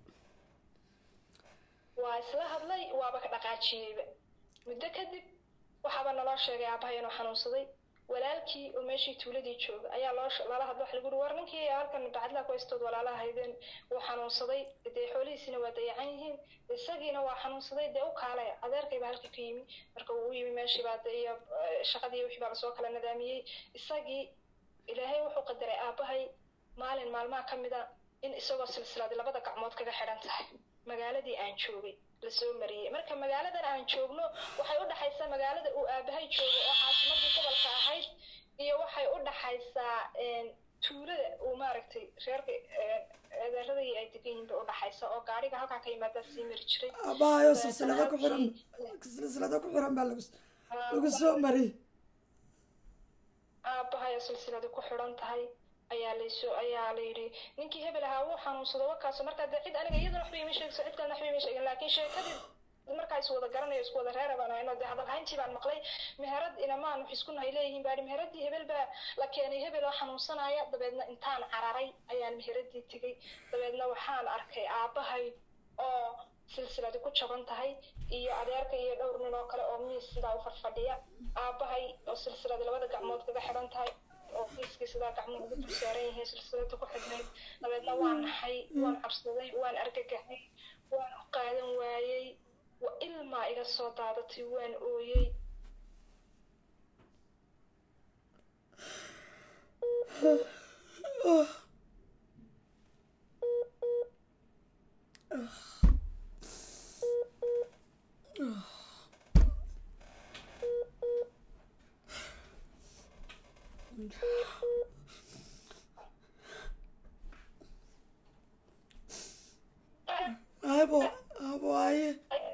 waa isla hadlay waaba ka dhaqaajiyeyba muddo kadib waxaaba naloo sheegay aabahay inuu xanuunsaday walaalkii oo meeshii tuuladii jooga ayaa loo sh- lala hadlo waxa lagu uri war ninkii halkan bacadlaa ku haystood walaalaha haydeen wuu xanuunsaday dee xoolihiisina waa dayacan yihiin isagiina waa xanuunsaday dee u kaalaya adeerkayba halka ka yimi marka uu u yimi meeshii baa dee iyo eh, shaqadii wixii baa lasoo kala nadaamiyey isagii ilaahay wuxuu qadaray aabahay maalin maalmaha ka mid a in isagoo silsiladi labada gacmood kaga xidhan tahay magaaladii aan joogay lasoo mariyey marka magaaladan aan joogno waxay u dhaxaysaa magaalada uu aabahay joogo oo caasimadii gobolka ahayd iyo waxay u dhaxaysaa tuulada uu maaragtay reerka eedeeradii ay degan yihiin bay u dhaxaysa oo gaariga halkaa ka yimaadaa sii mari jiray aabbahayo silsilado ku xiran silsilado ku xiran baa lagu lagu soo mariyey aabbahayo silsilada ku xidhan tahay ayaa laysoo ayaa la yidhi ninkii hebel ahaa wuu xanuunsado wakaaso markaa dee cid aniga iyadana waxba ima sheegso cid kalena waxba ima sheegin laakiin sheekadii markaa is wada garanayo isku wada reera baan hayno dee hadalhayntii baan maqlay meherad inamaan wax isku nahay leeyihiin baadhi meheradii hebel baa la keenay hebel oo xanuunsanaya dabeedna intaan cararay ayaan meheradii tegey dabeedna waxaan arkay aabbahay oo silsiladi ku jaban tahay iyo adeerka iyo dhowr nin oo kale oo miis sidaa u fadfadhiya aabbahay oo silsiladi labada gacmood kaga xidhan tahay oo miiskii sidaa gacmuhu ugu dul saaran yihiin silsilada ku xidhnayd dabeedna waan naxay waan cabsaday waan argagaxay waan u qaadan waayey wa ilmaa iga soo daadatay waan ooyey abo abo aye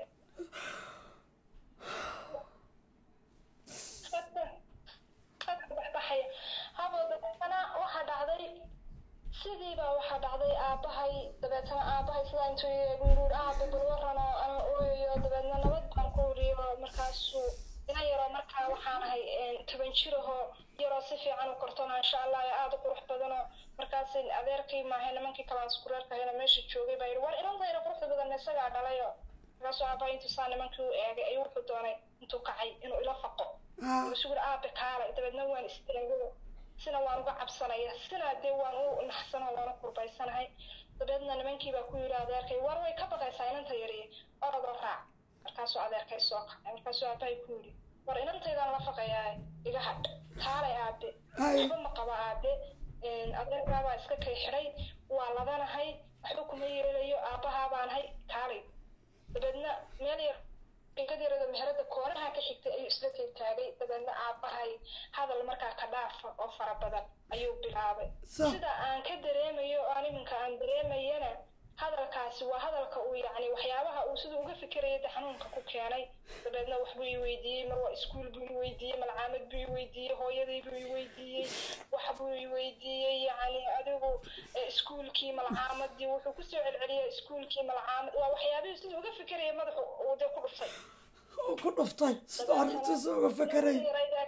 baxaya habo dabeetana waxaa dhacday sidiibaa waxaa dhacday aabbahay dabeetana aabbahay sidaa intuu yeegu yiri aaba bal waran oo ana ooyayo dabeedna nabad baan ku wariyo markaasuu ina yaroo markaa waxaan ahay toban jir ahoo yaroo si fiican u kortona insha allah ee aada u qurux badanoo markaas adeerkii maahe nimankii kalaan iskureerkahayna meesha joogay baa yidhi war inantayna quruxda badan isagaa dhalayo markaasuu aabbahay intuu saa nimankii u eegay ayuu wuxuu doonay intuu kacay inuu ila faqo isugu aabe kaalay dabeedna waan istaago sina waan uga cabsanaya sina dee waan u naxsanoo waan u kurbaysanahay dabeedna nimankii baa ku yidhi adeerkay war way ka baqaysaa inanta yariye orodoo raac markaasuu adeerkay soo kacay markaasuu aabahay ku yidhi war inantaydaan la faqayaa iga hadh kaalay aabe waxba ma qabo aabe adeerkaabaa iska kay xidhay waa ladanahay waxba kuma yeelayo aabbahaa baanahay kaalay dabeedna meel yar inkad yarada meherada koonaha ka xigtay ayuu isla taagtaagay dabeedna aabbahay hadal markaa ka dhaafa oo fara badan ayuu bilaabay sida aan ka dareemayo oo aan iminka aan dareemayana hadalkaasi waa hadalka uu yacni waxyaabaha uu siduu uga fikiraya de xanuunka ku keenay dabeedna waxbuu i weydiiyey mar waa iskuul buu i weydiiyey malcaamad buu i weydiiyey hooyadii buu i weydiiyey wax buu i weydiiyey yacni adigu iskuulkii malcaamadii wuxuu kusoo celceliyay iskuulkii malcaamad waa waxyaabihii siduu uga fikiraya madaxu uu dee ku dhuftay ku dhuftay siduu arrintiisa uga fekeray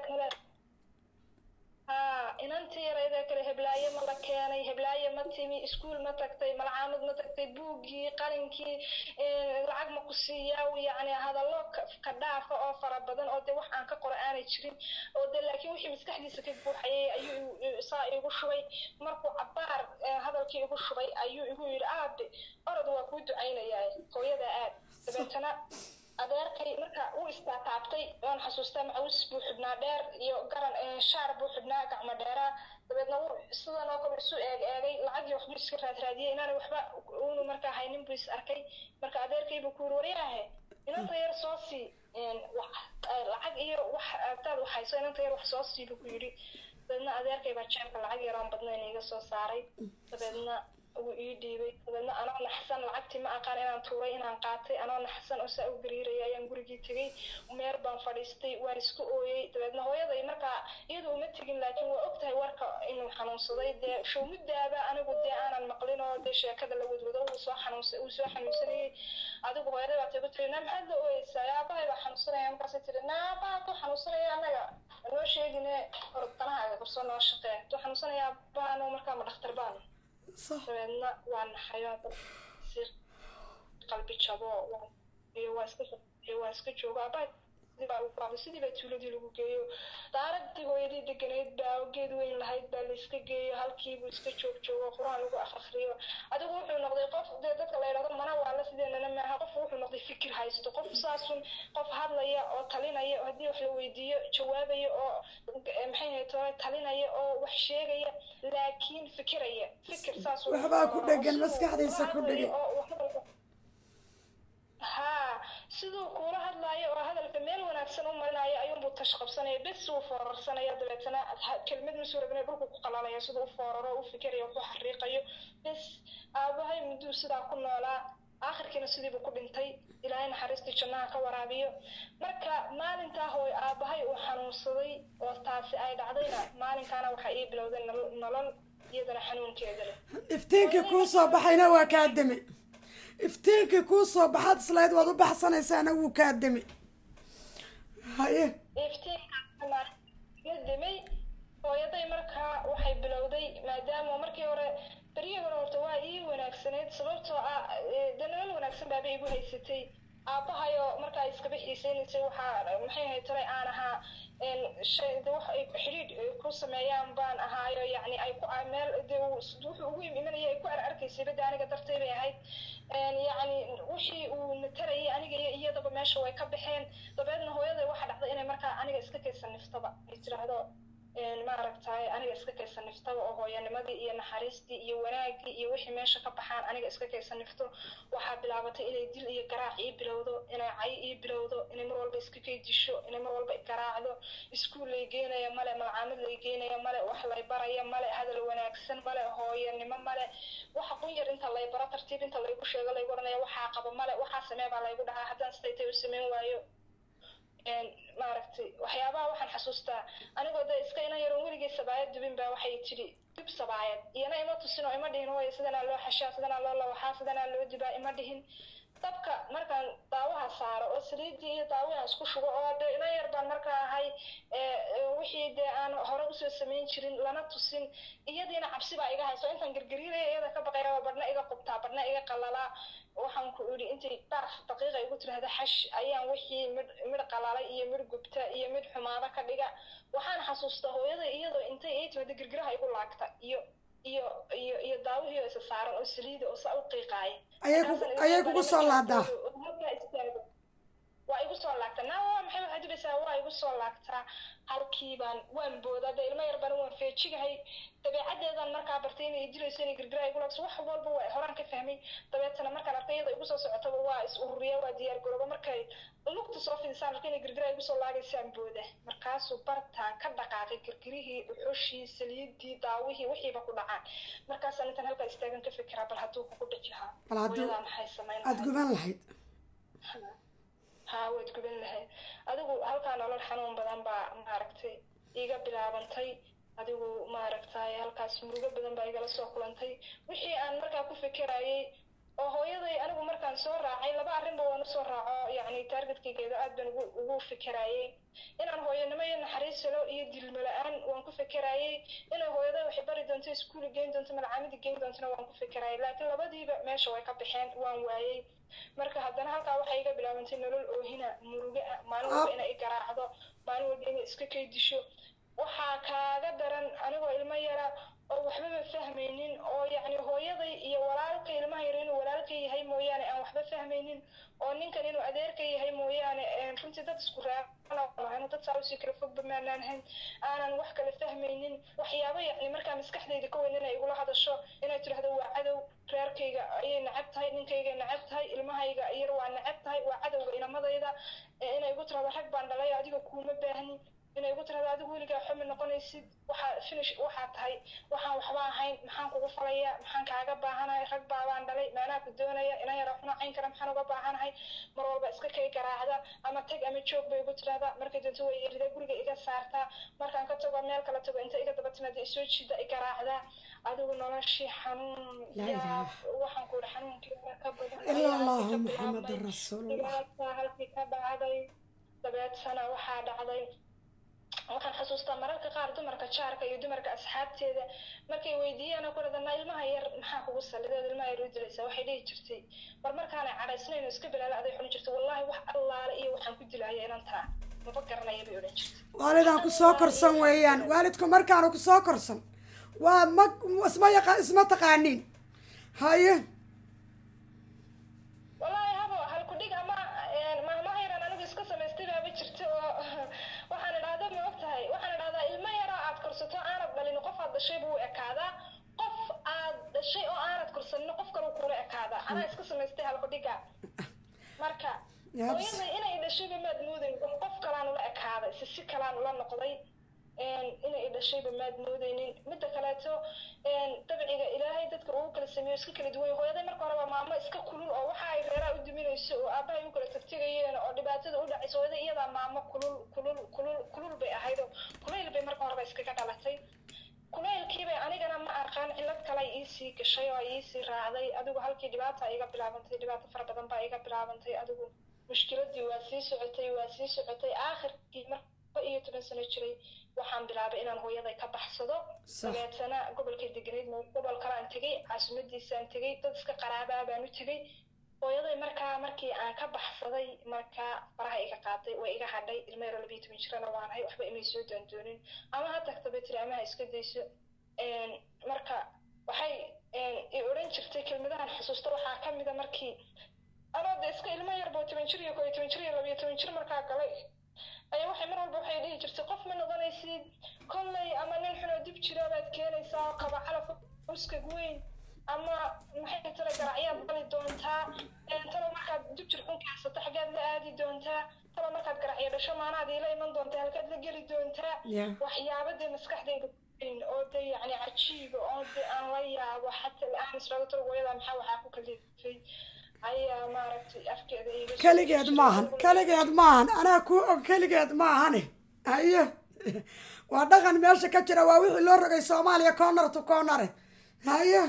haa inantii yarayda kale heblaaye ma la keenay heblaaye ma timi iskuul ma tagtay malcaamad ma tagtay buuggii qalinkii lacag ma ku siiyaa yacni hadallo ka dhaafa oo fara badan oo dee wax aan ka qora aanay jirin oo dee laakiin wixii maskaxdiisa ka buuxayay ayuu saa igu shubay markuu cabbaar hadalkii igu shubay ayuu igu yidhi aabe orod waa kuu ducaynayaa hooyada aad dabeetana adeerkay marka uu istaataabtay waan xasuustaa macawis buu xidhnaa dheer iyo garan shaar buu xidhnaa gacmo dheeraa dabeedna wuu sidan oo kale isu eeg eegay lacagii waxbuu iska raadraadiyey inaana waxba uunu markaa haynin buu is arkay marka adeerkay buu ku yiri waryaahe inanta yar soo sii lacag iyo wax agtaad wax hayso inanta yar wax soo sii buu ku yidhi dabeedna adeerkay baa jeebka lacag yaroon badnayn iga soo saaray dabeedna wuu ii dhiibay dabeedna anoo naxsan lacagtii ma aqaan inaan tuuray inaan qaatay anoo naxsan oo saa u gariiraya ayaan gurigii tegey meer baan fadhiistay waan isku ooyey dabeedna hooyaday markaa iyadu uma tegin laakiin waa ogtahay warka inuu xanuunsaday dee showmuddaaba anigu dee aanan maqlin oo dee sheekada la wadwado uu soo xanuunsa uu soo xanuunsanayey adigu hooyaday baa tigu tiri na maxaad la ooyeysaa aabahay baa xanuunsanaya markaasay tiri na aabaha ku xanuunsanaya annaga noo sheegine ordanaha korsoo noo shaqee tuu xanuunsanaya aabaha anuu markaa ma dhakhtar baanu dabeedna waa naxayo si qalbi jabo iyo waa iska waa iska joogo aabaa sidii baa tuuladii lagu geeyo daaradii hooyadii deganayd baa geed weyn lahayd baa layska geeyo halkiibuu iska joog joogo qur-aan lagu akriyo adigu wuxuu noqday qof dee dadka la yidhahdo mana waala sideenana maaha qof wuxuu noqday fikir haysto qof saasun qof hadlaya oo talinaya haddii wax la weydiiyo jawaabaya oo maxay hayto talinaya oo wax sheegaya laakiin fikiraya fikir saas uu Waxbaa ku fooraro, dhegan, siduu maskaxdiisa kula ku hadlayo dhegan. oo uu hadalka- haa siduu kuula hadlaayo oo hadalka meel wanaagsan u marinayo ayuunbuu tash qabsanaya bes wuu foorarsanaya dabeetana ha- kelmad masuu rabina dhulku ku qalalaya siduu u fooraro u fikirayo u ku xariiqayo bes aabahay mudduu sidaa ku noolaa aakhirkiina sidiibuu ku dhintay ilaahay naxariistii jannaha ka waraabiyo marka maalintaa hooy aabahay uu xanuunsaday oo taasi ay dhacdayna maalinkaana waxaa ii bilowday nolol- nolol iyadana xanuunkeeda leh iftiinkii kuu soo baxayna waa kaa demi iftiinkii kuu soo baxaad islayd waad u baxsanaysaana wuu kaa demi haye iftiinkaasna la dimay hooyaday markaa waxay bilowday maadaama markii hore beryihii hore horta waa ii wanaagsanayd sababtoo ah eh, dee nolol wanaagsan baaba igu haysatay aabahayoo markaa iskaba xiiseynaysay waxaa maxay ahayd tolay aan ahaa een, shay de wax ay xidhiidh eh, ku sameeyaan baan ahaayo yacni ay ku a- meel de uu s- wuxuu ugu imanaya ay ku ar arkaysay bada aniga dartay bay ahayd een, yacni wixii uu natarayay aniga iyo iyadaba meesha way ka baxeen dabeedna hooyaday waxa dhacday inay markaa aniga iska kaysan niftaba ay tiraahdo een, maaragtay aniga iska kaysan niftaba oo hooyanimadii iyo naxariistii iyo wanaagii iyo wixii meesha ka baxaan aniga iska kaysan nifto waxaa bilaabatay inay dil iyo garaac ii bilowdo inay cay ii bilowdo inay mar walba iska kaydisho inay mar walba garaacdo iskuul lay geenaya male malcaamad lay geenaya male wax lay baraya male hadal wanaagsan male hooyanimo male waxa qunyar inta lay baro tartiib inta laygu sheego laygu oranaya waxaa qabo male waxaa samee baa laygu dhahaa haddaan siday tay u samayn waayo een, maaragtay waxyaabaha waxaan xasuustaa anigoo de iska inan yaron weligay sabaayad dubin baa waxay tidhi dub sabaayad iyana ima tusin oo ima dhihin hooya sidanaa loo xashaa sidanaa loo lawaxaa sidanaa loo dubaa ima dhihin dabka markaan daawaha saaro oo saliidii iyo daawahan isku shugo oo de inan yar baan markaa ahay ee, ee, wixii dee aan hore usoo samayn jirin lana tusin iyadiina cabsi baa iga hayso intaan gargariiraya iyada ka baqaya oo badhna iga qubtaa badhna iga qalalaa waxaan ku idhi intay dhaaf daqiiqa igu tirahda xash ayaan wixii midh midh qalalay iyo midh gubta iyo midh xumaado ka dhiga waxaan xasuustaa hooyada iyadoo intay ii timada girgiraha igu laagta iyo iyo iyo iyo daawihii oo isa saaran oo saliida oo saa u qiiqaaya Ayay kugu- Markaasaan ayay ilaahay kugu baa soo markaa laadaa. oo halkaa istaago waa igu soo laagtaa naa waa maxay waxaad dubaysaa waa igu soo laagtaa halkii baan waan boodaa de ilmo yar baan waan feejigahay dabeecaddeedaan markaa bartay inay dilayso inay girgira igu laagso wax walba waa horaan ka fahmay dabeetana markaan arkay iyada igu soo socotaba waa is ururiya waa diyaar garooba markay lugta soo fidisaan arkay inay girgira igu soo laagaysaan booda markaasuu bartaan ka dhaqaaqay girgirihii dhuxushii saliidii daawihii wixiiba ku dhacaan markaasaan intaan halkaa istaagan ka fikiraa bal hadduu kugu dhici lahaa Bal hadduu- hooyadaa maxay samayn aada lahayd? guban lahayd haa waad guban lahayd adigu halkaa nolol xanuun badan baa maaragtay iiga bilaabantay adigu maaragtay halkaas murugo badan baa igala soo kulantay wixii aan markaa ku fikirayay oo hooyaday anigu markaan soo raacay laba arrinba waan usoo raaco yacni taargetkaygeeda aad baan ugu ugu fikirayay inaan hooyanimo iyo naxariis helo iyo dilmo la-aan waan ku fikirayay inay hooyaday waxay bari doonto iskuuli geyn doonto malcaamadi geyn doontona waan ku fikirayay laakiin labadiiba meesha way ka baxeen waan waayey marka haddana halkaa waxay iga bilaabantay nolol oohina murugo ah maalin walba inay i garaacdo maalin walba inay iska kaydisho waxaa kaaga daran anigoo ilmo yara oo waxbaba fahmaynin oo yacni hooyaday iyo walaalka ilmaha yar inuu walaalka yahay mooyaane aan waxba fahmaynin oo ninkan inuu adeerka yahay mooyaane een, runtii dad isku raacanaanu dad saa usii kala fogba maanaan hayn aanan wax kale fahmaynin waxyaabo yacni markaa maskaxdayda ka weyn inay igula hadasho inay tidhahdo waa cadow reerkayga ayay necab tahay ninkayga necab tahay ilmahayga yar waa necab tahay waa cadowga inamadayda ee inay igu tirahdo rag baan dhalay adiga kuuma baahni inay igu tirahdo adigu weligaa xumi noqonaysid waxaa finish waxaa tahay waxaan waxba ahayn maxaan kugu falayaa maxaan kaaga baahanahay rag baabaan dhalay maanaa ku doonaya inan yara xuna cayn kara maxaan uga baahanahay mar walba iska kay garaacda ama tag ama joog bay igu tirahdaa markay doonto way erida guriga iga saartaa markaan ka tago meel kala tago inta iga daba timaada isoo jiida i garaacdaa adigu noloshii xanuun Laa yaa ilaaha. waxaan ku idhi xanuunkeeda ka badan ila ayaa allahu halkii ka muxamada bilaabmay. rasuulullah dhibaataa halkii ka dhacday dabeetana waxaa dhacday waxaan xasuustaa mararka qaar dumarka jaarka iyo dumarka asxaabteeda markay weydiiyaan oo ku dhadana ilmaha yar maxaa kugu salideed ilmaha yar u dilaysaa waxay dhihi jirtay mar markaanay cadhaysnayno iska bilaala aday xuni jirtay wallaahi wax allaale iyo waxaan ku dilaya inantaa maba garanaya bay odhan jirtay waalidaan ku soo korsan weeyaan waalidku markaanu ku soo korsan waa ma isma yaqa isma taqaaniin haye wallaahi habo halku dhig ama maalmaha yaran anigu iska samaystay baaba jirta oo waxaan idhahda ma og tahay waxaan idhahdaa ilmo yaraa aad korsato aanad dhalin qof aad dhashay buu u ekaadaa qof anaa iska samaystay halkudhiga marka Yaabs. hooyaday inay dhashayba maad moodayn qof qof kalaan ula ekaaday si si kalaan ula noqday een, inay dhashayba maad moodaynin midda kaleeto een, dabciga ilaahay dadka ugu kala sameeyo iska kala duwan hooyaday marka horeba maamo iska kulul oo waxa ay reeraha u duminayso oo aabahay u kala tagtegayeen oo dhibaatada u dhacayso hooyaday iyadaa maamo kulul kulul kulul kulul bay ahayd oo kulayl bay marka horeba iskaga dhalatay kulaylkiibay anigana ma aqaan cillad kale ay iisii gashay oo ay iisii raacday adigu halkii dhibaata iga bilaabantay dhibaato fara badan baa iga bilaabantay adigu mushkiladii waa sii socotay waa sii socotay aakhirkii marka iyo toban sano jiray waxaan bilaabay inaan hooyaday ka baxsado Sax. dabeetana gobolkay deganayd ma- gobol kalaan tegey caasimadiisaan tegey dad iska qaraabaa baan u tegey hooyaday markaa markii aan ka baxsaday markaa faraha iga qaaday way iga hadhay ilmo yaro labiyo toban jirana waanahay waxba imay soo doondoonin ama ha tagta bay tiri ama ha iska dayso Een, marka waxay een, i odhan jirtay kelmadahan xusuusta waxaa ka mida markii anoo de iska ilmo yarbo toban jir iyo koo iyo toban jir iyo labiyo toban jir markaa galay ayaa waxay mar walba waxay dhihi jirtay qof ma noqonaysid kolley ama nin xunoo dib jira baad keenaysaa oo qaba calaf uskag weyn ama maxay tira garacyaad bali doontaa Een, talo markaad dib jir xun kaasata xaggaad la aadi doontaa talo markaad garacyo dhasho maanaad iila iman doontaa halkaad la geli doontaa Yeah. waxyaaba dee maskaxdayda ku jirin oo de yacni cajiiba oo de aan la yaabo xataa la-aan israago talo hooyada maxaa waxaa ku kalifay ayaa maaragtay afkeeda iga soo keligeed jiray. maahan keligeed maahan anaa kuu og keligeed maahane haye waa dhaqan meesha ka jira waa wixii loo rogay soomaaliya corner to cornere haye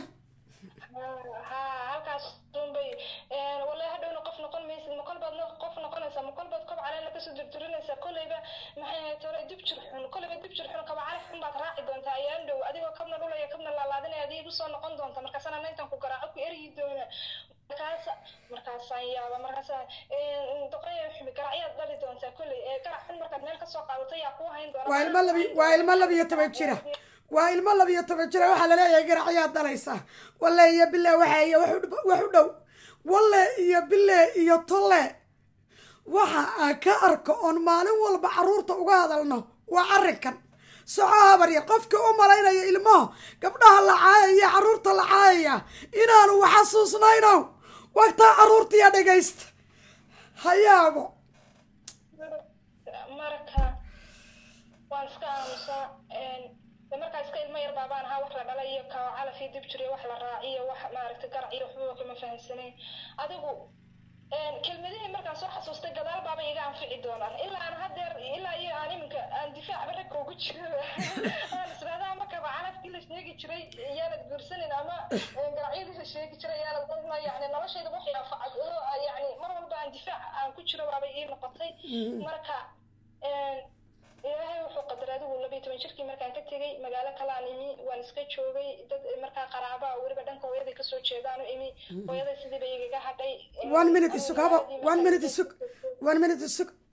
haa halkaas unbay wallahi hadhowna qof noqon maysid ma kolbaad no- qof noqonaysaa ma kolbaad kob caleena kasoo durdurinaysaa kolleyba maxay ahayd hore dib jir xun kolleyba dib jir xun kaba calaf xun baad raaci doontaa ayaan dhow adigoo kabna dhulaya kabna laalaadinaya adiga igu soo noqon doonta markaasana nayntan ku garaaco ku eryi doona markaas markaasaan yaaba markaasa doqoya xumi garacyaad dhali doontaa kolley ee garac xun markaad meel kasoo qaadato yaa kuu hayn doona waa ilmo labi waa ilmo labiyo toban jira waa ilmo labiyo toban jira waxaa laleeyahay garacyaad dhalaysaa walle iyo bille waxa iyo wax u dh- wax u dhow walle iyo bille iyo tolle waxa aan ka arko oon maalin walba carruurta uga hadalno waa arrinkan soco habar yar qofkii u malaynaya ilmaha gabdhaha la caayaya iyo carruurta la caayaya inaanu wax xasuusnayno wagtaa carruurtiya dhegaysta hayaabo marka waan iska aamusaa de markaa iska ilmo yar baabaan ahaa wax la dhalay iyo ka calaf iyo dib jir iyo wax la raaciyo wax maaragtay garac iyo waxbaba kama fahamsanayn adigu kelmadihii markaan soo xasuustay gadaal baaba iga anfici doonaan ilaa aan hadeer ilaa iyo aan iminka aan difaacba ragga ugu jiro aan israada ama kaba calafkii la sheegi jiray yaanad guursanin ama garacyadii la sheegi jiray yaanad dadma yani noloshayda waxay anfacad oo yani mar walba aan difaac aan ku jiro baabay ii noqotay marka ilaahay wuxuu qadaray adigu labiyo toban jirkii markaan ka tegey magaalo kalaan imi waan iska joogay dad markaa qaraaba weliba dhanka hooyaday kasoo jeedaan u imi hooyaday sidii bay igaga hadhay one minute isug haba one minute isug one minute isug